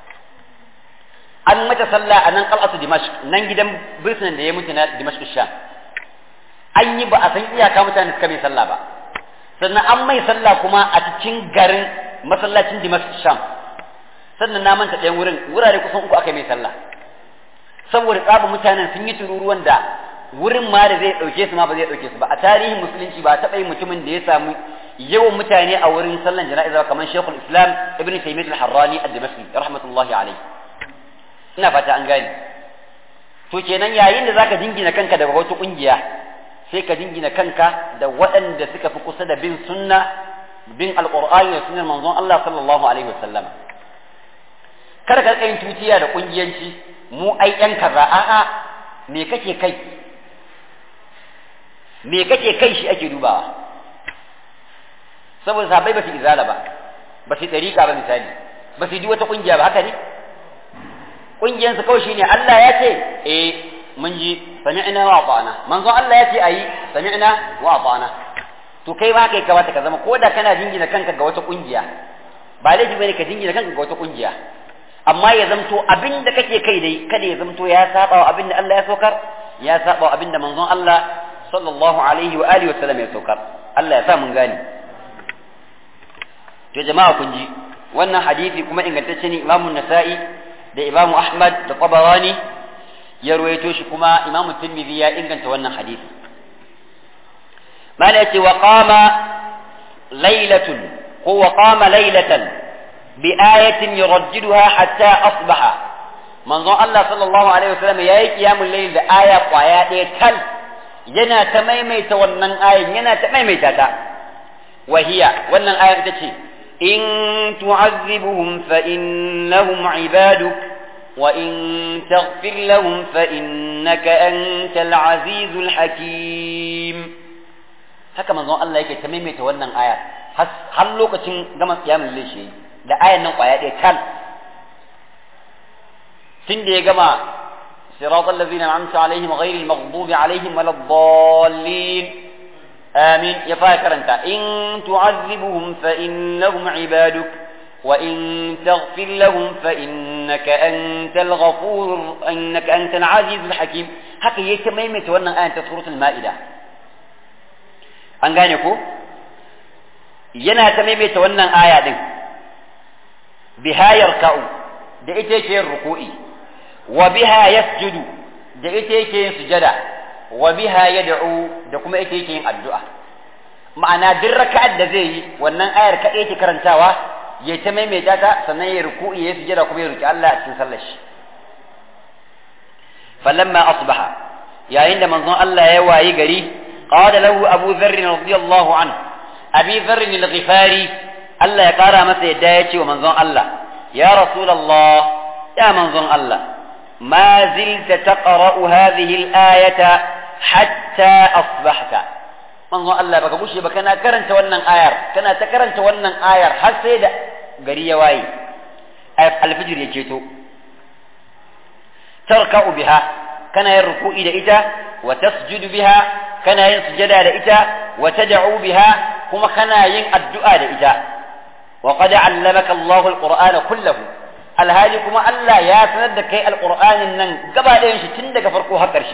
an mata sallah a nan qal'atu dimashq nan gidan birnin da ya mutu na dimashq sham an yi ba a san iyaka mutane suka mai sallah ba sannan an mai sallah kuma a cikin garin masallacin dimashq sham sannan na manta ɗayan wurin wurare kusan uku aka mai sallah saboda tsaba mutanen sun yi tururuwan da wurin ma da zai ɗauke su ma ba zai ɗauke su ba a tarihin musulunci ba taɓa yin mutumin da ya samu yawan mutane a wurin sallan jana'iza kamar shekul islam ibn taymiyyah al-harrani ad-dimashqi rahmatullahi alayhi ina fata an gane to kenan yayin da zaka jingina kanka daga wata kungiya sai ka jingina kanka da waɗanda suka fi kusa da bin sunna bin alqur'ani da sunnar manzon Allah sallallahu alaihi wasallam kada ka tsayin tutiya da kungiyanci mu ai yan kaza a'a me kake kai me kake kai shi ake dubawa saboda sahabbai ba su izala ba ba su dariƙa ba misali ba su yi wata kungiya ba haka ne kungiyansu kawai shine Allah ya ce eh mun ji sami'na wa ata'na manzon Allah ya ce ayi sami'na wa ata'na to kai ba kai kamata ka zama ko da kana jingina kanka ga wata kungiya ba laifi bane ka jingina kanka ga wata kungiya amma ya zamto abin da kake kai dai kada ya zamto ya saba wa abin da Allah ya saukar ya saba wa abin da manzon Allah sallallahu alaihi wa alihi wa sallam ya saukar Allah ya sa mun gane to jama'a kun ji wannan hadisi kuma ingantacce ne Imam Nasa'i da Imam Ahmad da Tabarani ya ruwaito shi kuma Imam Tirmidhi ya inganta wannan hadisi mala yace wa qama lailatun هو قام ليلة بآية يرددها حتى أصبح منظر الله صلى الله عليه وسلم يا قيام الليل آية قوايا تل ينا تميمي تونن آية ينا تميمي تاتا وهي ونن آية تشي إن تعذبهم فإنهم عبادك وإن تغفر لهم فإنك أنت العزيز الحكيم haka manzon Allah yake ta maimaita wannan aya har lokacin gama kiyamun lishi da ayan nan kwaya ɗaya kan tun da ya gama siratal ladzina an'amta alaihim ghairil maghdubi alaihim waladdallin amin ya fara karanta in tu'azzibuhum fa innahum ibaduk wa in taghfir lahum fa innaka antal ghafur innaka antal azizul hakim haka yake maimaita wannan ayan ta suratul maida an gane ko yana ta maimaita wannan aya din biha yarka'u da ita yake yin ruku'i wa biha yasjudu da ita yake yin sujada wa biha yad'u da kuma ita yake yin addu'a ma'ana duk raka'ar da zai yi wannan ayar kaɗai yake karantawa ya ta maimaita ta sannan ya ruku'i ya sujada kuma ya roki Allah a cikin sallar shi falamma asbaha yayin da manzon Allah ya wayi gari qala lahu abu dharr radiyallahu anhu abi dharr al-ghifari Allah ya kara masa yadda ya ce wa manzon Allah ya rasulullah ya manzon Allah ma zilta taqra'u hadhihi al-ayata hatta asbahta manzon Allah baka gushe ba kana karanta wannan ayar kana ta karanta wannan ayar har sai da gari ya waye alfijir ya keto tarka'u biha kana yin ruku'i da ita wa tasjudu biha kana yin sujada da ita wa tad'u biha kuma kana yin addu'a da ita wa qad 'allamaka Allahu al-Qur'ana kullahu alhali kuma Allah ya sanar da kai alqur'anin nan gaba ɗayan shi tun daga farko har ƙarshe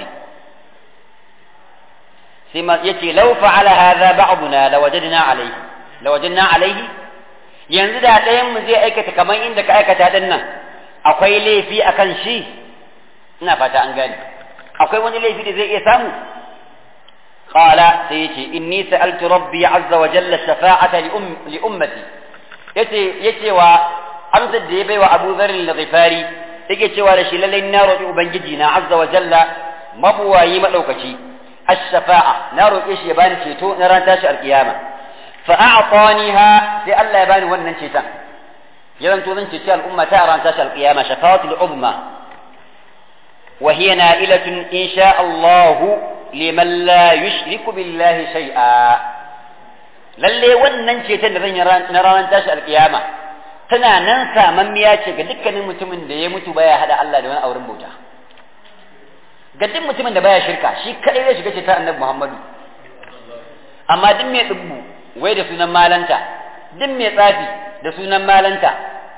sai ma yace law fa'ala hadha ba'duna lawajadna alayhi lawajadna alayhi yanzu da ɗayan mu zai aikata kamar inda ka aikata din nan akwai laifi akan shi ina fata an gane akwai wani laifi da zai iya samu qala sai yace inni sa'altu rabbi azza wa jalla shafa'ata li ummati yace yace wa amsar da ya bai wa Abu Dharr al-Ghifari yake cewa da shi lallai na roƙi ubangiji na azza wa jalla mabuwayi madaukaci ash-shafa'a na roƙe shi ya bani ceto na ran tashi alkiyama fa a'taniha sai Allah ya bani wannan ceton ya zanto zan ceci al'umma ta ran tashi alkiyama shafa'atul uzma wa hiya na'ilatun insha Allah liman la yushriku billahi shay'a lalle wannan ceton da zan yi na ranar tashi alkiyama tana nan samammiya ce ga dukkanin mutumin da ya mutu baya hada Allah da wani auren bauta ga duk mutumin da baya shirka shi kadai zai shiga ceton annabi Muhammadu amma duk mai dubbu wai da sunan malanta duk mai tsafi da sunan malanta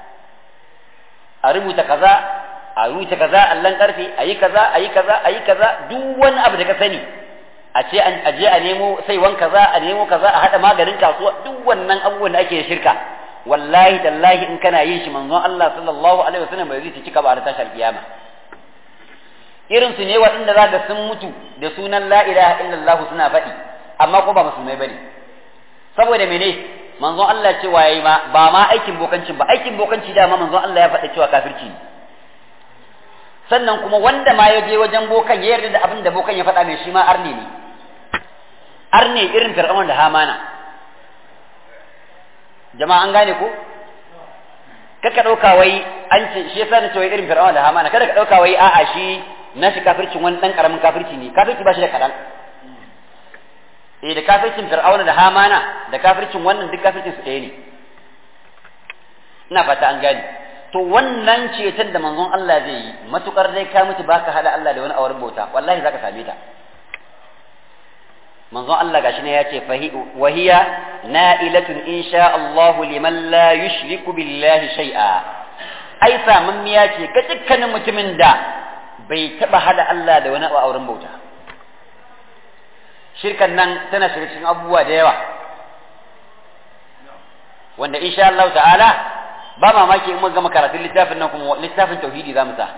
a rubuta kaza a rubuta kaza allan karfe ayi kaza ayi kaza ayi kaza duk wani abu da ka sani a ce an aje a nemo saiwan kaza a nemo kaza a hada maganin kasuwa duk wannan abubuwan da ake shirka wallahi tallahi in kana yin shi manzon Allah sallallahu alaihi wasallam bai zai cika ba da tashar kiyama irin su ne waɗanda za ga sun mutu da sunan la ilaha illallah suna faɗi amma ko ba musulmai bane saboda mene manzon Allah cewa yayi ma ba ma aikin bokancin ba aikin bokanci da ma manzon Allah ya faɗa cewa kafirci ne sannan kuma wanda ma ya je wajen bokan ya yarda da abin da bokan ya faɗa mai shi ma arne ne arne irin fir'aun da hamana jama'a an gane ko kaka ɗauka wai an ce shi yasa na ce wai irin fir'aun da hamana kada ka ɗauka wai a'a shi na shi kafircin wani ɗan ƙaramin kafirci ne kafirci ba shi da kaɗan eh da kafircin fir'auna da hamana da kafircin wannan duk kafircin su ɗaya ne ina fata an gane to wannan ceton da manzon Allah zai yi matukar dai ka mutu baka hada Allah da wani awar bauta wallahi zaka same ta manzon Allah gashi ne ya ce wahiya na'ilatun insha Allah liman la yushriku billahi shay'a ai samammiya ce ga dukkanin mutumin da bai taba hada Allah da wani auren bauta shirkan nan tana shiga cikin abubuwa da yawa wanda insha Allah ta'ala ba mamaki in mun gama karatun littafin nan kuma littafin tauhidi za mu sa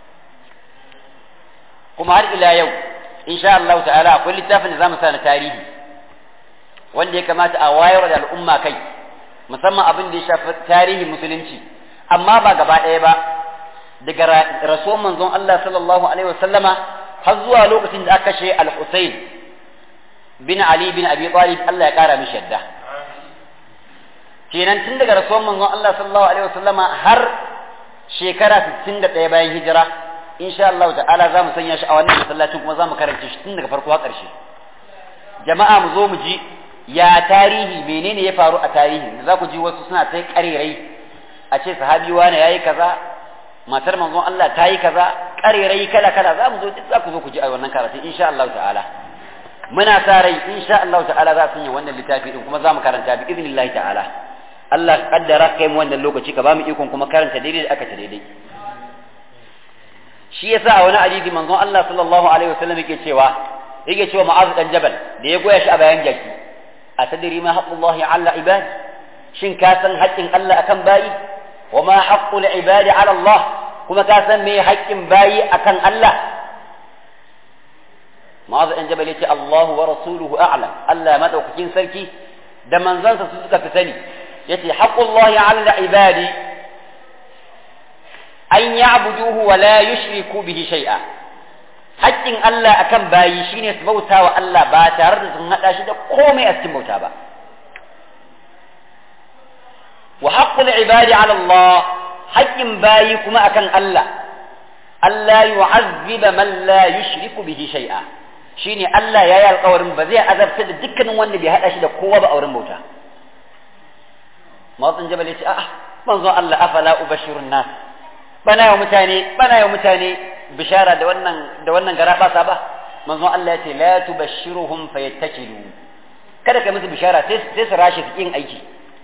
kuma har ila yau insha Allah ta'ala akwai littafin da za mu sa na tarihi wanda ya kamata a wayar da al'umma kai musamman abin da ya shafi tarihin musulunci amma ba gaba ɗaya ba daga rasuwan manzon Allah sallallahu alaihi wasallama har zuwa lokacin da aka kashe al-Husayn bin Ali bin Abi Talib Allah ya kara mishi yadda kenan tun daga rasuwan manzon Allah sallallahu alaihi wasallama har shekara 61 bayan hijira insha Allah ta'ala za mu sanya shi a wannan masallacin kuma za mu karanta shi tun daga farko har ƙarshe jama'a mu zo mu ji ya tarihi menene ya faru a tarihi za ku ji wasu suna ta ƙarerai a ce sahabi wani yayi kaza matar manzon Allah ta yi kaza ƙarerai kala kala za mu zo duk za ku zo ku ji a wannan karatu insha Allah ta'ala muna sa rai insha Allah ta'ala za su yi wannan littafi din kuma za mu karanta bi idnillahi ta'ala Allah kaddara kai mu wannan lokaci ka ba mu ikon kuma karanta daidai da aka ta daidai shi yasa a wani hadisi manzon Allah sallallahu alaihi wasallam yake cewa yake cewa Mu'adh dan Jabal da ya goya shi a bayan jaki atadri ma haqqullahi 'ala ibad shin ka san haƙƙin Allah akan bayi wa ma haqqul ibadi 'ala Allah kuma ka san me haƙƙin bayi akan Allah Mu'adh dan Jabal yace Allahu wa rasuluhu a'lam Allah madaukakin sarki da manzansa su suka fi sani yace haqqullahi 'ala ibadi an ya'buduhu wa la yushriku bihi shay'a haƙƙin Allah akan bayi shine su bauta wa Allah ba tare da sun hada shi da komai a cikin bauta ba wa haqqul ibadi ala Allah haƙƙin bayi kuma akan Allah Allah yu'azziba man la yushriku bihi shay'a shine Allah yayi alƙawarin ba zai azabta da dukkanin wanda bai hada shi da kowa ba a wurin bauta mawatsin jabal yace a'a manzon Allah afala ubashirun nas bana wa mutane bana wa mutane bishara da wannan da wannan gara ba ba manzon Allah ya ce la tubashshiruhum fayattakilu kada ka musu bishara sai sai su rashi su yin aiki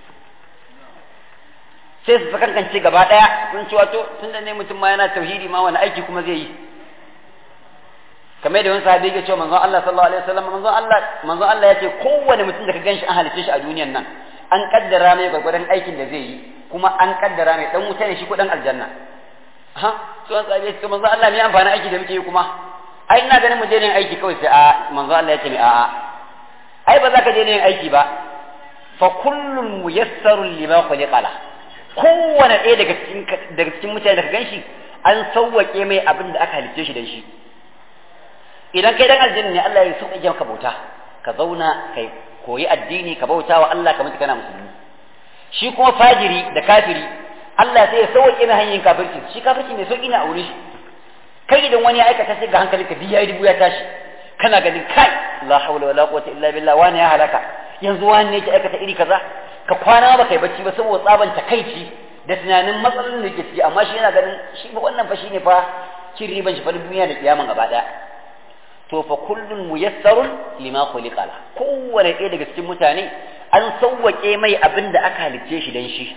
sai su kankance gaba daya sun ci wato tunda ne mutum ma yana tauhidi ma wani aiki kuma zai yi kamar da wani sahabi ya ce manzon Allah sallallahu alaihi wasallam manzon Allah manzon Allah ya ce kowane mutum da ka ganshi an halice shi a duniyan nan an kaddara mai gwargwadon aikin da zai yi kuma an kaddara mai dan wuta ne shi ko dan aljanna ha to an tsabe to manzo Allah me amfani aiki da muke yi kuma ai ina ganin mu je ne aiki kawai sai a manzo Allah ya ce a a ai ba za ka je ne aiki ba fa kullun muyassarun lima khuliqa la kowane ɗaya daga cikin daga cikin mutane da ka ganshi an sauwake mai abin da aka halicce shi dan shi idan kai dan aljanna ne Allah ya sauƙaƙe maka bauta ka zauna kai koyi addini ka bauta wa Allah ka mutu kana musulmi shi kuma fajiri da kafiri Allah sai ya sauke na hanyar kafirci shi kafirci mai sauki ne a wurin shi kai idan wani ya aikata sai ga hankali ka biya dubu ya tashi kana ganin kai la hawla wala quwwata illa billah wani ya halaka yanzu wani ne ya aikata iri kaza ka kwana ba kai bacci ba saboda tsaban takaici da tunanin matsalolin da yake ciki amma shi yana ganin shi ba wannan fa shine fa cin riban shi fa duniya da kiyaman gaba daya to fa kullun muyassarun lima khuliqa la kowane ɗaya daga cikin mutane an sauwake mai abin da aka halicce shi dan shi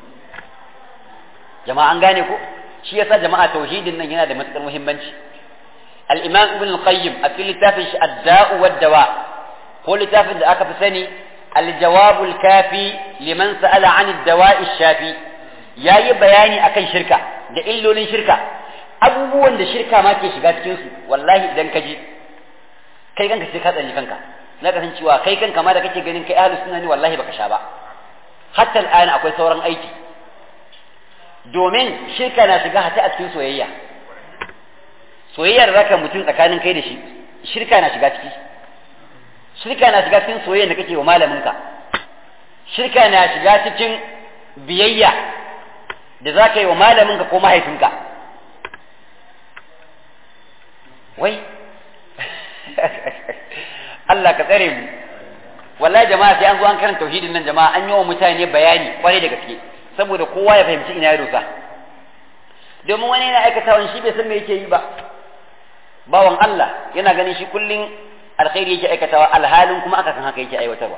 jama'a an gane ko shi yasa jama'a tauhidin nan yana da matukar muhimmanci al-imam ibn al-qayyim a cikin littafin shi ad-da'u wad-dawa ko littafin da aka fi sani al-jawab al-kafi liman sa'ala 'an ad-dawa'i shafi yayi bayani akan shirka da illolin shirka abubuwan da shirka ma ke shiga cikin su wallahi idan ka ji kai kanka sai ka tsanni kanka na ka san cewa kai kanka ma da kake ganin kai ahlus sunna ne wallahi baka sha ba hatta al'ana akwai sauran aiki domin shirka na shiga hata a cikin soyayya soyayyar raka mutum tsakanin kai da shi shirka na shiga ciki shirka na shiga cikin soyayya da kake wa malaminka shirka na shiga cikin biyayya da za ka yi wa malaminka ko mahaifinka wai Allah ka tsare mu wallahi jama'a sai an zo an karanta tauhidin nan jama'a an yi wa mutane bayani kwarai da gaske saboda kowa ya fahimci ina ya dosa domin wani yana aikata wani shi bai san me yake yi ba bawan Allah yana ganin shi kullum alkhairi yake aikatawa alhalin kuma aka san haka yake aiwatarwa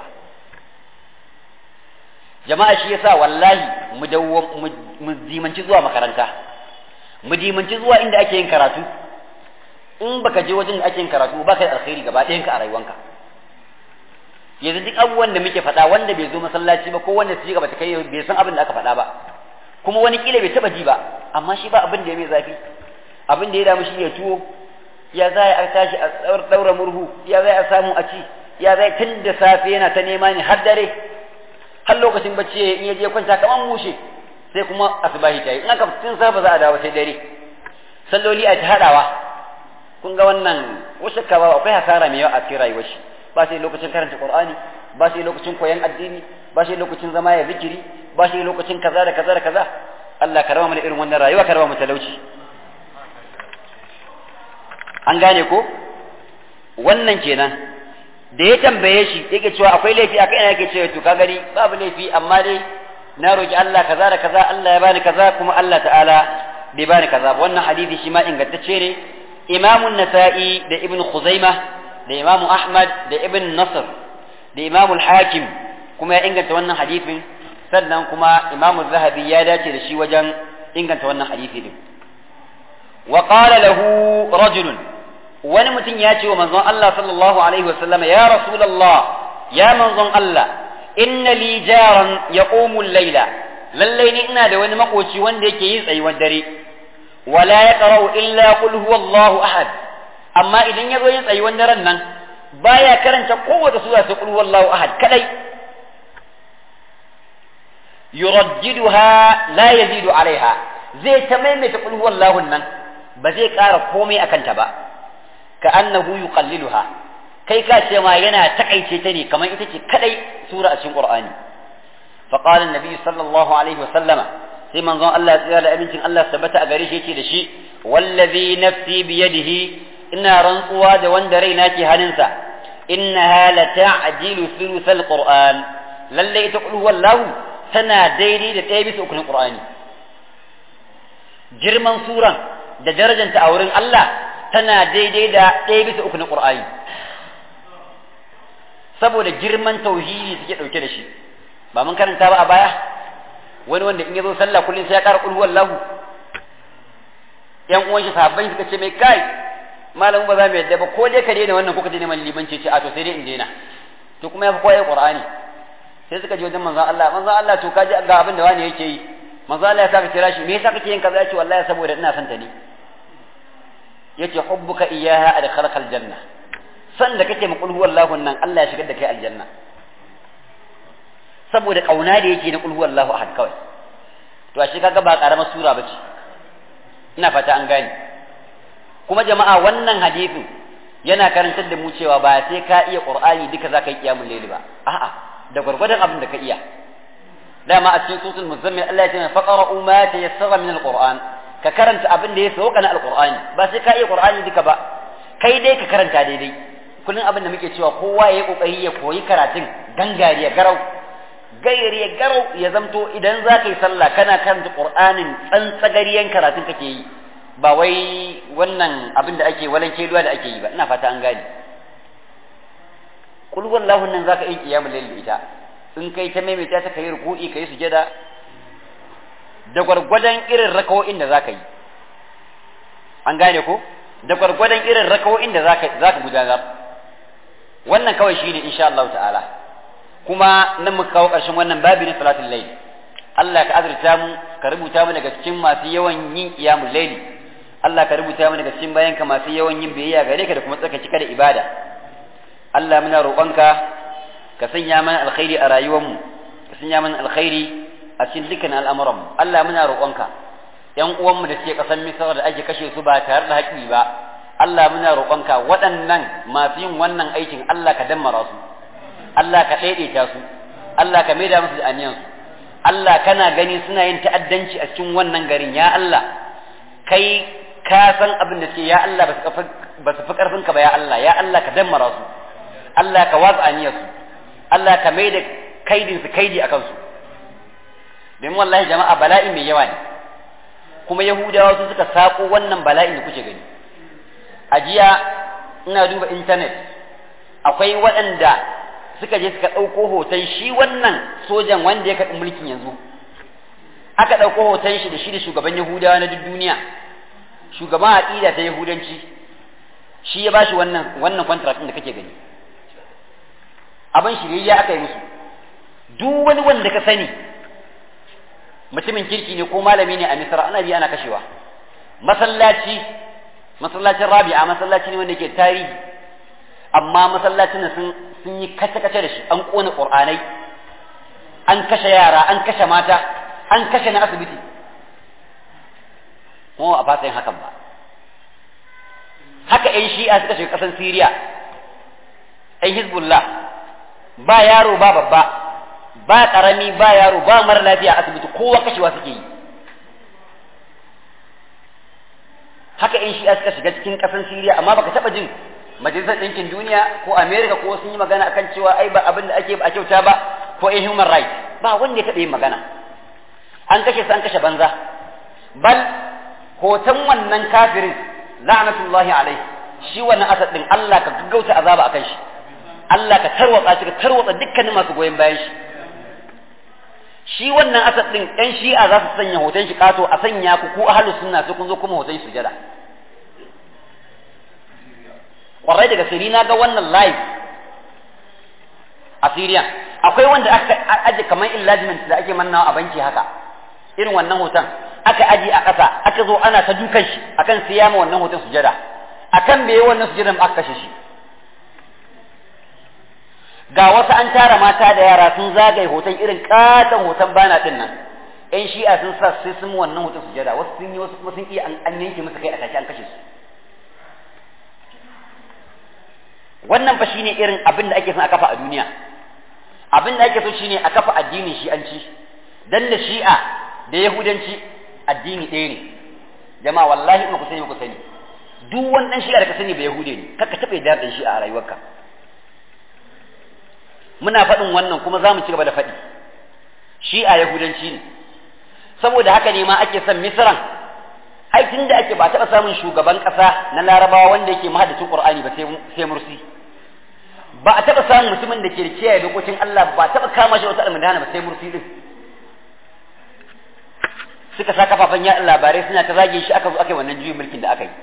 jama'a shi yasa wallahi mu dawo mu dimanci zuwa makaranta mu dimanci zuwa inda ake yin karatu in baka je wajen da ake yin karatu baka da alkhairi gaba ɗayanka a rayuwanka yanzu duk abubuwan da muke faɗa wanda bai zo masallaci ba ko wanda su gaba ta kai bai san abin da aka faɗa ba kuma wani kila bai taba ji ba amma shi ba abin da ya mai zafi abin da ya damu shi ya tuwo ya za a tashi a daura murhu ya za a samu a ci ya za tun da safe yana ta nema ne har dare har lokacin bacci in ya je kwanta kaman mushe sai kuma asubahi ta yi in aka tun safa za a dawo sai dare salloli a ta hadawa kun ga wannan ko shakka ba akwai hasara mai yawa a cikin rayuwar shi ba sai lokacin karanta qur'ani ba sai lokacin koyon addini ba sai lokacin zama ya zikiri ba sai lokacin kaza da kaza da kaza Allah ka raba mana irin wannan rayuwa ka raba mu talauci an gane ko wannan kenan da ya tambaye shi yake cewa akwai laifi akai ina yake cewa to ka gani babu laifi amma dai na roki Allah kaza da kaza Allah ya bani kaza kuma Allah ta'ala bai bani kaza wannan hadisi shi ma ingantacce ne Imam nasai da Ibn Khuzaimah da Imam Ahmad da Ibn Nasr da Imam al-Hakim kuma ya inganta wannan hadisin sannan kuma Imam Zahabi ya dace da shi wajen inganta wannan hadisi din wa qala lahu rajulun wani mutum ya ce wa manzon Allah sallallahu alaihi wasallam ya rasulullah ya manzon Allah inna li jaran yaqumu al-laila lallai ni ina da wani makoci wanda yake yin tsayuwar dare wala yaqra'u illa qul huwallahu ahad amma idan yazo yin tsayuwar daren nan baya karanta kowace sura sai qul huwallahu ahad kadai yuraddiduha la yazidu alaiha zai ta maimaita qul huwallahu nan ba zai ƙara komai akan ta ba ka annahu yuqalliluha kai ka ce ma yana takaice ta ne kamar ita ce kadai sura a cikin qur'ani fa qala annabi sallallahu alaihi wa sallama sai manzon Allah ya tsaya da abincin Allah tabbata a gare shi yake da shi wallazi nafsi bi yadihi ina rantsuwa da wanda raina ke hannunsa innaha la ta'jilu thuluth alquran lalle ita qul wallahu tana daidai da ɗaya bisa ukun qur'ani girman suran da darajanta a wurin Allah tana daidai da ɗaya bisa uku na ƙur'ani saboda girman tauhidi suke ɗauke da shi ba mun karanta ba a baya wani wanda in ya zo sallah kullum sai ya ƙara ƙulhuwar lahu ƴan uwan shi sahabbai suka ce mai kai malamu ba za mu yadda ba ko dai ka daina wannan ko ka daina man limanci ce a to sai dai in daina to kuma ya fi koyar ƙur'ani sai suka je wajen manzon Allah manzon Allah to kaji ga abin da wani yake yi manzon Allah ya saka kira shi me yasa kake yin kaza ya ce wallahi saboda ina son ta ne yace hubbuka iyaha adkhalaka aljanna san da kake ma kulhu wallahu nan Allah ya shigar da kai aljanna saboda kauna da yake na kulhu wallahu ahad kawai to ashe kaga ba karamar sura bace ina fata an gane kuma jama'a wannan hadisin yana karantar da mu cewa ba sai ka iya qur'ani duka zaka yi kiyamul layli ba a'a da gwargwadon abin da ka iya dama a cikin sutul muzammil Allah ya ce faqra'u ma tayassara min alquran ka karanta abin da ya sauka na alqur'ani ba sai ka iya qur'ani duka ba kai dai ka karanta daidai kullum abin da muke cewa kowa ya yi kokari ya koyi karatun gangariya garau gairiya garau ya zamto idan za ka yi sallah kana karanta qur'anin tsantsagariyan karatun kake yi ba wai wannan abin da ake walan keluwa da ake yi ba ina fata an gane kul wallahu nan zaka yi qiyamul layl ita in kai ta maimaita ta kai ruku'i kai sujada da gwargwadon irin rakawo'in da zaka yi an gane ko da gwargwadon irin rakawo'in da zaka zaka gudanar wannan kawai shine insha Allah ta'ala kuma nan muka kawo ƙarshen wannan babi na salatul layl Allah ka azurta mu ka rubuta mu daga cikin masu yawan yin qiyamul layl Allah ka rubuta mu daga cikin bayanka masu yawan yin biyayya gare ka da kuma tsaka cika da ibada Allah muna roƙonka ka sanya mana alkhairi a rayuwarmu ka sanya mana alkhairi a cikin dukkan al'amuranmu Allah muna roƙonka ƴan uwanmu da suke ƙasar Misra da ake kashe su ba tare da haƙi ba Allah muna roƙonka waɗannan masu yin wannan aikin Allah ka dammara su Allah ka ɗaiɗaita su Allah ka maida musu da aniyansu Allah kana gani suna yin ta'addanci a cikin wannan garin ya Allah kai ka san abin da suke ya Allah ba su fi ƙarfinka ba ya Allah ya Allah ka dammara su Allah ka watsa aniyarsu Allah ka maida kaidin su kaidi a kansu domin wallahi jama'a bala'i mai yawa ne kuma yahudawa su suka sako wannan bala'in da kuke gani a jiya ina duba intanet akwai waɗanda suka je suka ɗauko hoton shi wannan sojan wanda ya karɓi mulkin yanzu aka ɗauko hoton shi da shi da shugaban yahudawa na duk duniya shugaban aƙida ta yahudanci shi ya bashi wannan wannan contract da kake gani abin shirye aka yi musu duk wani wanda ka sani mutumin kirki ne ko malami ne a misra ana biya ana kashewa masallaci masallacin rabi'a masallaci ne wanda ke tarihi amma masallacin sun sun yi kace kace da shi an kona qur'anai an kashe yara an kashe mata an kashe na asibiti mu a fasa yin hakan ba haka yan shi'a suka shiga ƙasar siriya yan hizbullah ba yaro ba babba ba ƙarami ba yaro ba mara lafiya a asibiti kowa kashewa suke yi haka yan shi'a suka shiga cikin ƙasar siriya amma baka taɓa jin majalisar ɗinkin duniya ko america ko sun yi magana akan cewa ai ba abin da ake ba a kyauta ba ko in human rights ba wanda ya taɓa yin magana an kashe su an kashe banza bal hoton wannan kafirin la'natullahi alaihi shi wannan asad din Allah ka gaggauta azaba akan shi Allah ka tarwatsa shi ka tarwatsa dukkanin masu goyon bayan shi shi wannan asad din ɗan shi'a za su sanya hoton shi kato a sanya ku ko ahlus sunna sai kun zo kuma hoton shi sujada kwarai daga siri na ga wannan live a Syria akwai wanda aka aje kamar enlargement da ake mannawa a banki haka irin wannan hoton aka aje a ƙasa aka zo ana ta dukan shi akan siya ma wannan hoton sujada akan bai wannan sujadan aka kashe shi ga wasu an tara mata da yara sun zagaye hoton irin katon hoton bana din nan yan shi'a sun sa sai sun wannan hoton sujada wasu sun yi wasu kuma sun iya an yanke musu kai a take an kashe su wannan fa shine irin abin da ake son a kafa a duniya abin da ake so shine a kafa addinin shi'anci dan da shi'a da yahudanci addini ɗaya ne jama'a wallahi in ku sani ku sani duk wani dan shi'a da ka sani ba yahude ne kaka taɓa da dan shi'a a rayuwarka muna faɗin wannan kuma za mu ci gaba da faɗi shi'a yahudanci ne saboda haka ne ma ake son misran ai tun da ake ba taɓa samun shugaban ƙasa na larabawa wanda yake mahaddacin qur'ani ba sai mursi ba a taɓa samun mutumin da ke da kiyaye dokokin Allah ba taɓa kama shi wata almudana ba sai mursi din suka sa kafafen yaɗa labarai suna ta zage shi aka zo aka yi wannan juyin mulkin da aka yi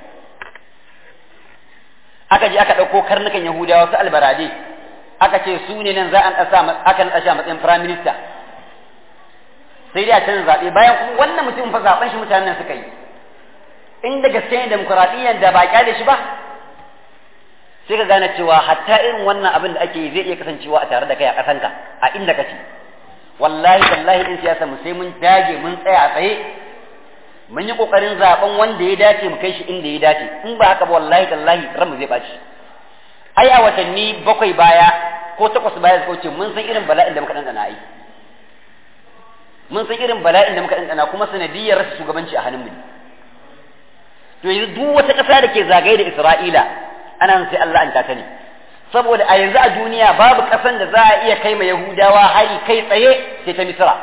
aka je aka ɗauko karnukan yahudawa su albarade aka ce su ne nan za a ɗasa aka naɗa shi a matsayin prime minister sai dai a canza zaɓe bayan kuma wannan mutum fa zaɓen shi mutanen nan suka yi in da gaske ne demokuraɗiyyar da ba kyale shi ba sai ka gane cewa hatta irin wannan abin da ake yi zai iya kasancewa a tare da kai a ƙasanka a inda kake wallahi wallahi in siyasa mu sai mun dage mun tsaya a tsaye mun yi kokarin zaben wanda ya dace mu kai shi inda ya dace in ba haka ba wallahi tallahi ran mu zai baci ai a watanni bakwai baya ko takwas baya suka wuce mun san irin bala'in da muka dandana ai mun san irin bala'in da muka dandana kuma sanadiyar rasa shugabanci a hannun mu to yanzu duk wata ƙasa da ke zagaye da Isra'ila ana sai Allah an ta ne saboda a yanzu a duniya babu ƙasan da za a iya kai ma Yahudawa hari kai tsaye sai ta Misra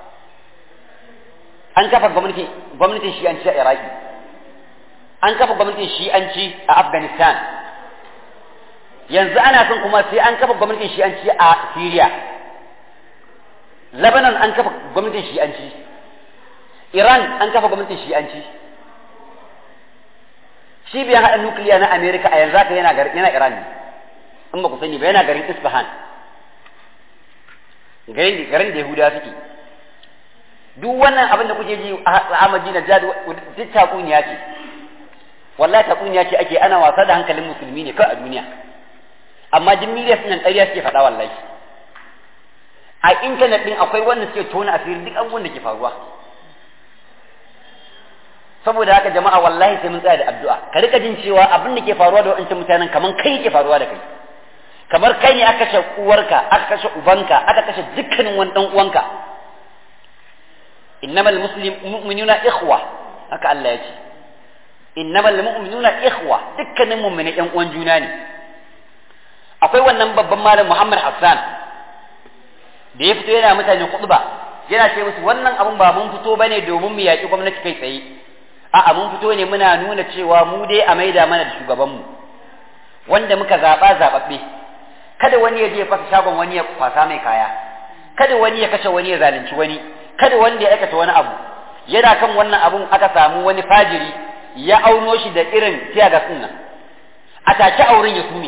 an kafa gwamnati gwamnatin shi'anci a Iraki an kafa gwamnatin shi'anci a Afghanistan yanzu ana son kuma sai an kafa gwamnatin shi'anci a Syria Lebanon an kafa gwamnatin shi'anci Iran an kafa gwamnatin shi'anci cibiyar haɗa nukiliya na Amerika a yanzu haka yana yana Iran ne in ba ku sani ba yana garin Isfahan garin garin da Yahudawa suke duk wannan abin da kuke ji a Madina jad duk takuniya ce wallahi takuniya ce ake ana wasa da hankalin musulmi ne kai a duniya amma jin miliyan nan ƙarya suke faɗa wallahi a intanet ɗin akwai wanda suke tona asiri duk abubuwan da ke faruwa saboda haka jama'a wallahi sai mun tsaya da addu'a ka rika jin cewa abin da ke faruwa da wancan mutanen kaman kai yake faruwa da kai kamar kai ne aka kashe uwarka aka kashe ubanka aka kashe dukkanin wani dan uwanka innamal muslim mu'minuna ikhwa haka Allah ya ce innamal mu'minuna ikhwa dukkanin mu'mini yan uwan juna ne akwai wannan babban malam Muhammad Hassan da ya fito yana mutane khutba yana ce musu wannan abun ba mun fito bane domin mu yaki gwamnati kai tsaye a'a mun fito ne muna nuna cewa mu dai a maida mana da shugabanmu wanda muka zaɓa zaɓaɓɓe kada wani ya je ya fasa shagon wani ya kwasa mai kaya kada wani ya kashe wani ya zalunci wani kada wanda ya aikata wani abu yana kan wannan abun aka samu wani fajiri ya auno shi da irin tiyagas ɗin nan a take auren ya sume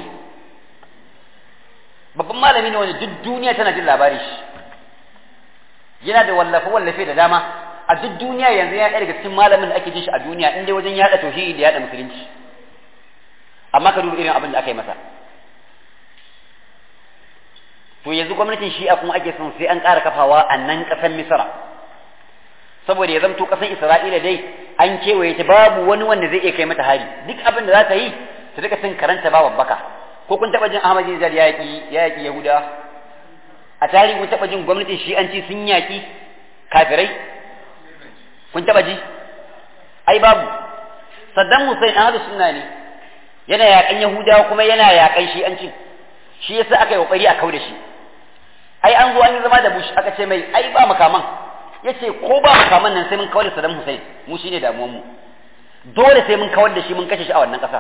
babban malami ne wanda duk duniya tana jin labarin shi yana da wallafe wallafe da dama a duk duniya yanzu ya ɗaya daga cikin malamin da ake jin shi a duniya in dai wajen yaɗa tauhidi da yaɗa musulunci amma ka duba irin abin da aka yi masa to yanzu gwamnatin shi'a kuma ake son sai an ƙara kafawa a nan ƙasar misra saboda ya zamto ƙasar isra'ila dai an kewaye ta babu wani wanda zai iya kai mata hari duk abin da za ta yi ta rika cin karanta ba babbaka ko kun taɓa jin ahmad bin ya yaƙi ya yaƙi yahuda a tarihi kun taɓa jin gwamnatin shi'anci sun yaƙi kafirai kun taɓa ji ai babu saddam hussein ahlu sunna ne yana yaƙan yahudawa kuma yana yaƙan shi'anci shi yasa aka yi kokari a kau da shi ai an zo an yi zama da bush aka ce mai ai ba makaman yace ko ba makaman nan sai mun kawar da Saddam Hussein mu shine damuwar mu dole sai mun kawar da shi mun kashe shi a wannan ƙasa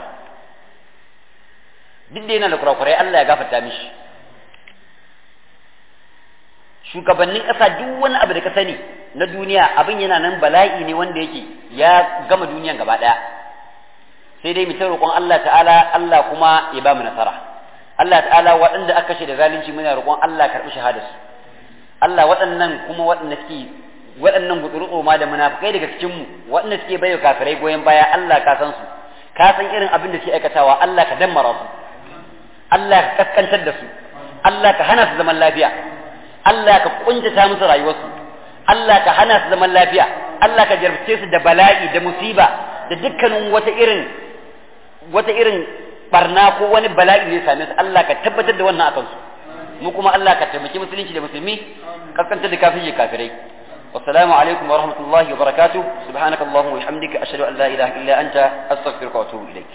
duk da yana da kurakurai Allah ya gafarta mishi shugabannin ƙasa duk wani abu da ka sani na duniya abin yana nan bala'i ne wanda yake ya gama duniyan gaba ɗaya sai dai mu ta roƙon Allah ta'ala Allah kuma ya ba mu nasara Allah ta'ala waɗanda aka kashe da zalunci muna roƙon Allah karɓi shahadarsu Allah waɗannan kuma waɗanda suke waɗannan gutsurutsu ma da munafikai daga cikin mu waɗanda suke bayo kafirai goyon baya Allah ka san su ka san irin abin da suke aikatawa Allah ka dammara su Allah ka kaskantar da su Allah ka hana su zaman lafiya Allah ka kuntata musu rayuwarsu Allah ka hana su zaman lafiya Allah ka jarabce su da bala'i da musiba da dukkanin wata irin wata irin barna ko wani bala'i ne same su Allah ka tabbatar da wannan akan su mu kuma Allah ka taimaki musulunci da musulmi kaskantar da kafin kafirai والسلام عليكم ورحمة الله وبركاته سبحانك اللهم وبحمدك أشهد أن لا إله إلا أنت أستغفرك وأتوب إليك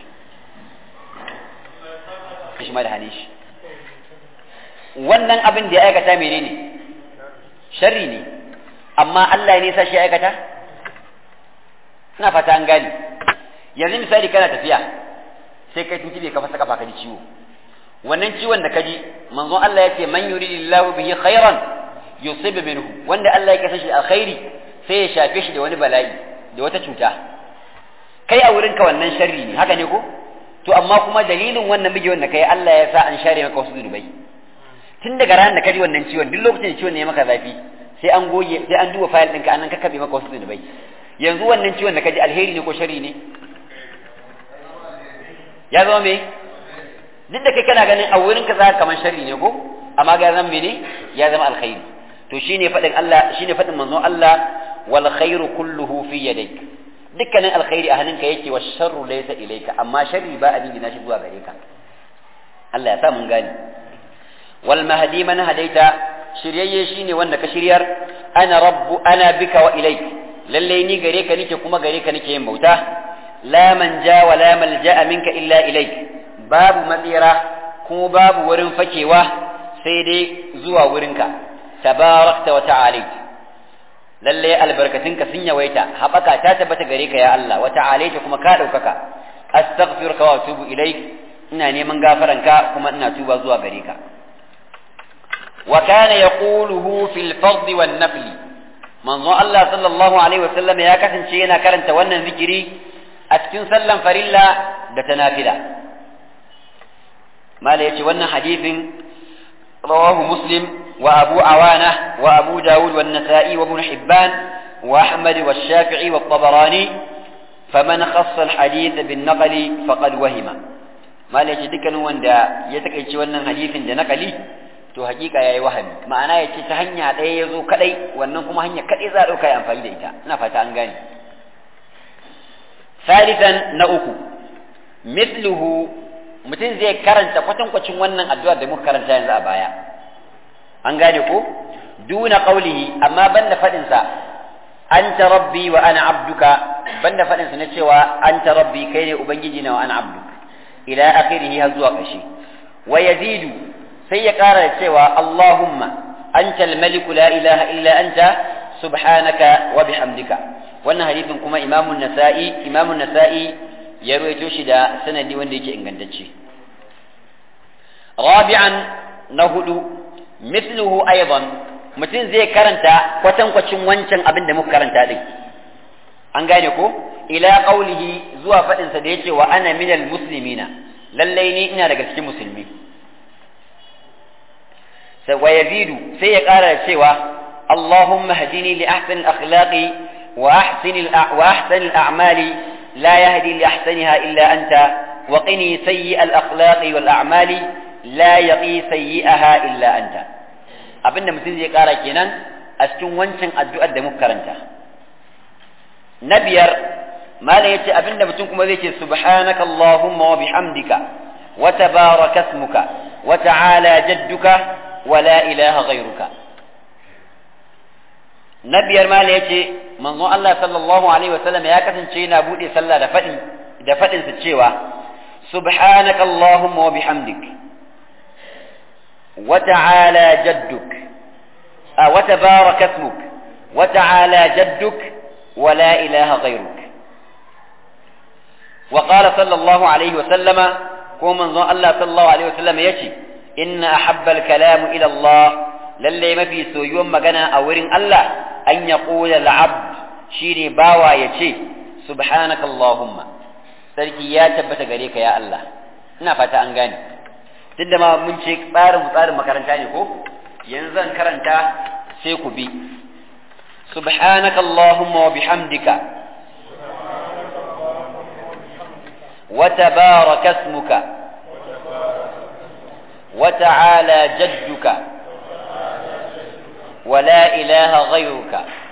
إيش ما هنيش wannan abin da ya aikata menene sharri ne amma Allah ne sa shi aikata ina fata an gane yanzu misali kana tafiya sai kai tuntube ka fasa kafa ka ji ciwo wannan ciwon da ka ji manzon Allah ya ce man yuridillahu bihi khairan yusib minhu wanda Allah ya kasa shi alkhairi sai ya shafe shi da wani bala'i da wata cuta kai a wurin ka wannan sharri ne haka ne ko to amma kuma dalilin wannan bige wanda kai Allah ya sa an share maka wasu zunubai tun daga ranar da ka ji wannan ciwon duk lokacin da ciwon ne ya maka zafi sai an goge sai an duba fayil ɗinka an kakkabe maka wasu zunubai yanzu wannan ciwon da ka ji alheri ne ko sharri ne ya zama me duk da kai kana ganin a wurin ka zaka kaman sharri ne ko amma ga zama mene ya zama alkhairi to shine fadin Allah shine fadin manzon Allah wal khairu kulluhu fi yadayk dukkanin alkhairi a hannunka yake wa sharru laysa ilayka amma sharri ba abin na shi zuwa gare ka Allah ya sa mun gani wal mahdi man hadaita shiryayye shine wanda ka shiryar ana rabbu ana bika wa ilayk lalle ni gare ka nake kuma gare ka nake yin bauta la manja wa la malja'a minka illa ilayk babu matsira kuma babu wurin fakewa sai dai zuwa wurinka tabarakta wa ta'alit lalle albarkatunka sun yawaita haɓaka ta tabbata gare ka ya Allah wa ta'alaita kuma ka ɗaukaka astaghfiruka wa atubu ilaik ina neman gafaranka kuma ina tuba zuwa gare ka wa kana yaquluhu fil fard wan nafl manzo Allah sallallahu alaihi wasallam ya kasance yana karanta wannan zikiri a cikin sallan farilla da ta nafila mala yace wannan hadithin rawahu muslim wa abu awana wa abu dawud wa nasa'i wa ibn hibban wa ahmad wa shafi'i wa tabarani faman khassa al-hadith bin naqli faqad wahima mala yace dukkanin wanda ya takeice wannan hadithin da naqali to hakika yayi wahami ma'ana yace ta hanya ɗaya yazo kadai wannan kuma hanya kadai za a dauka yi amfani da ita ina fata an gane ثالثا نأكو مثله mutum zai karanta kwatankwacin wannan addu'ar da muka karanta yanzu a baya an gane ko duna qaulihi amma banda fadin sa anta rabbi wa ana abduka banda fadin sa na cewa anta rabbi kai ne ubangiji na wa ana abduk ila akhirih har zuwa kashi wa yazidu sai ya kara da cewa allahumma anta al-malik la ilaha illa anta subhanaka wa bihamdika wannan hadisin kuma imamun nasa'i imamun nasa'i ya ruwaito shi da sanadi wanda yake ingantacce rabi'an na hudu mithluhu aidan mutum zai karanta kwatankwacin wancan abin da muka karanta din an gane ko ila qaulihi zuwa fadin sa da yace wa ana minal muslimina lallai ni ina daga cikin musulmi sai wa yazidu sai ya kara da cewa اللهم اهدني لأحسن الأخلاق وأحسن وأحسن الأعمال لا يهدي لأحسنها إلا أنت وقني سيء الأخلاق والأعمال لا يقي سيئها إلا أنت abinda mutum zai kara kenan a cikin wancan addu'ar da muka karanta na biyar malam yace abinda mutum kuma zai ce subhanaka allahumma wa bihamdika wa tabaraka ismuka wa ta'ala jadduka wa la ilaha ghayruka na biyar malam yace manzon Allah sallallahu alaihi wasallam ya kasance yana bude sallah da fadi da fadin sa cewa subhanaka allahumma wa bihamdik wa ta'ala jadduk wa tabaraka ismuk wa ta'ala jadduk wa la ilaha ghayruk وقال صلى الله عليه وسلم كما من الله صلى الله عليه وسلم يشي إن أحب الكلام إلى الله للي ما في سويون مغنى أورين الله أن يقول العبد شيني باوا يشي سبحانك اللهم sarki ya tabbata gare ka ya Allah ina fata an gane tunda ma mun ce tsarin tsarin makaranta ne ko yanzu zan karanta sai ku bi subhanaka allahumma wa bihamdika وتبارك اسمك وتعالى جدك ولا إله غيرك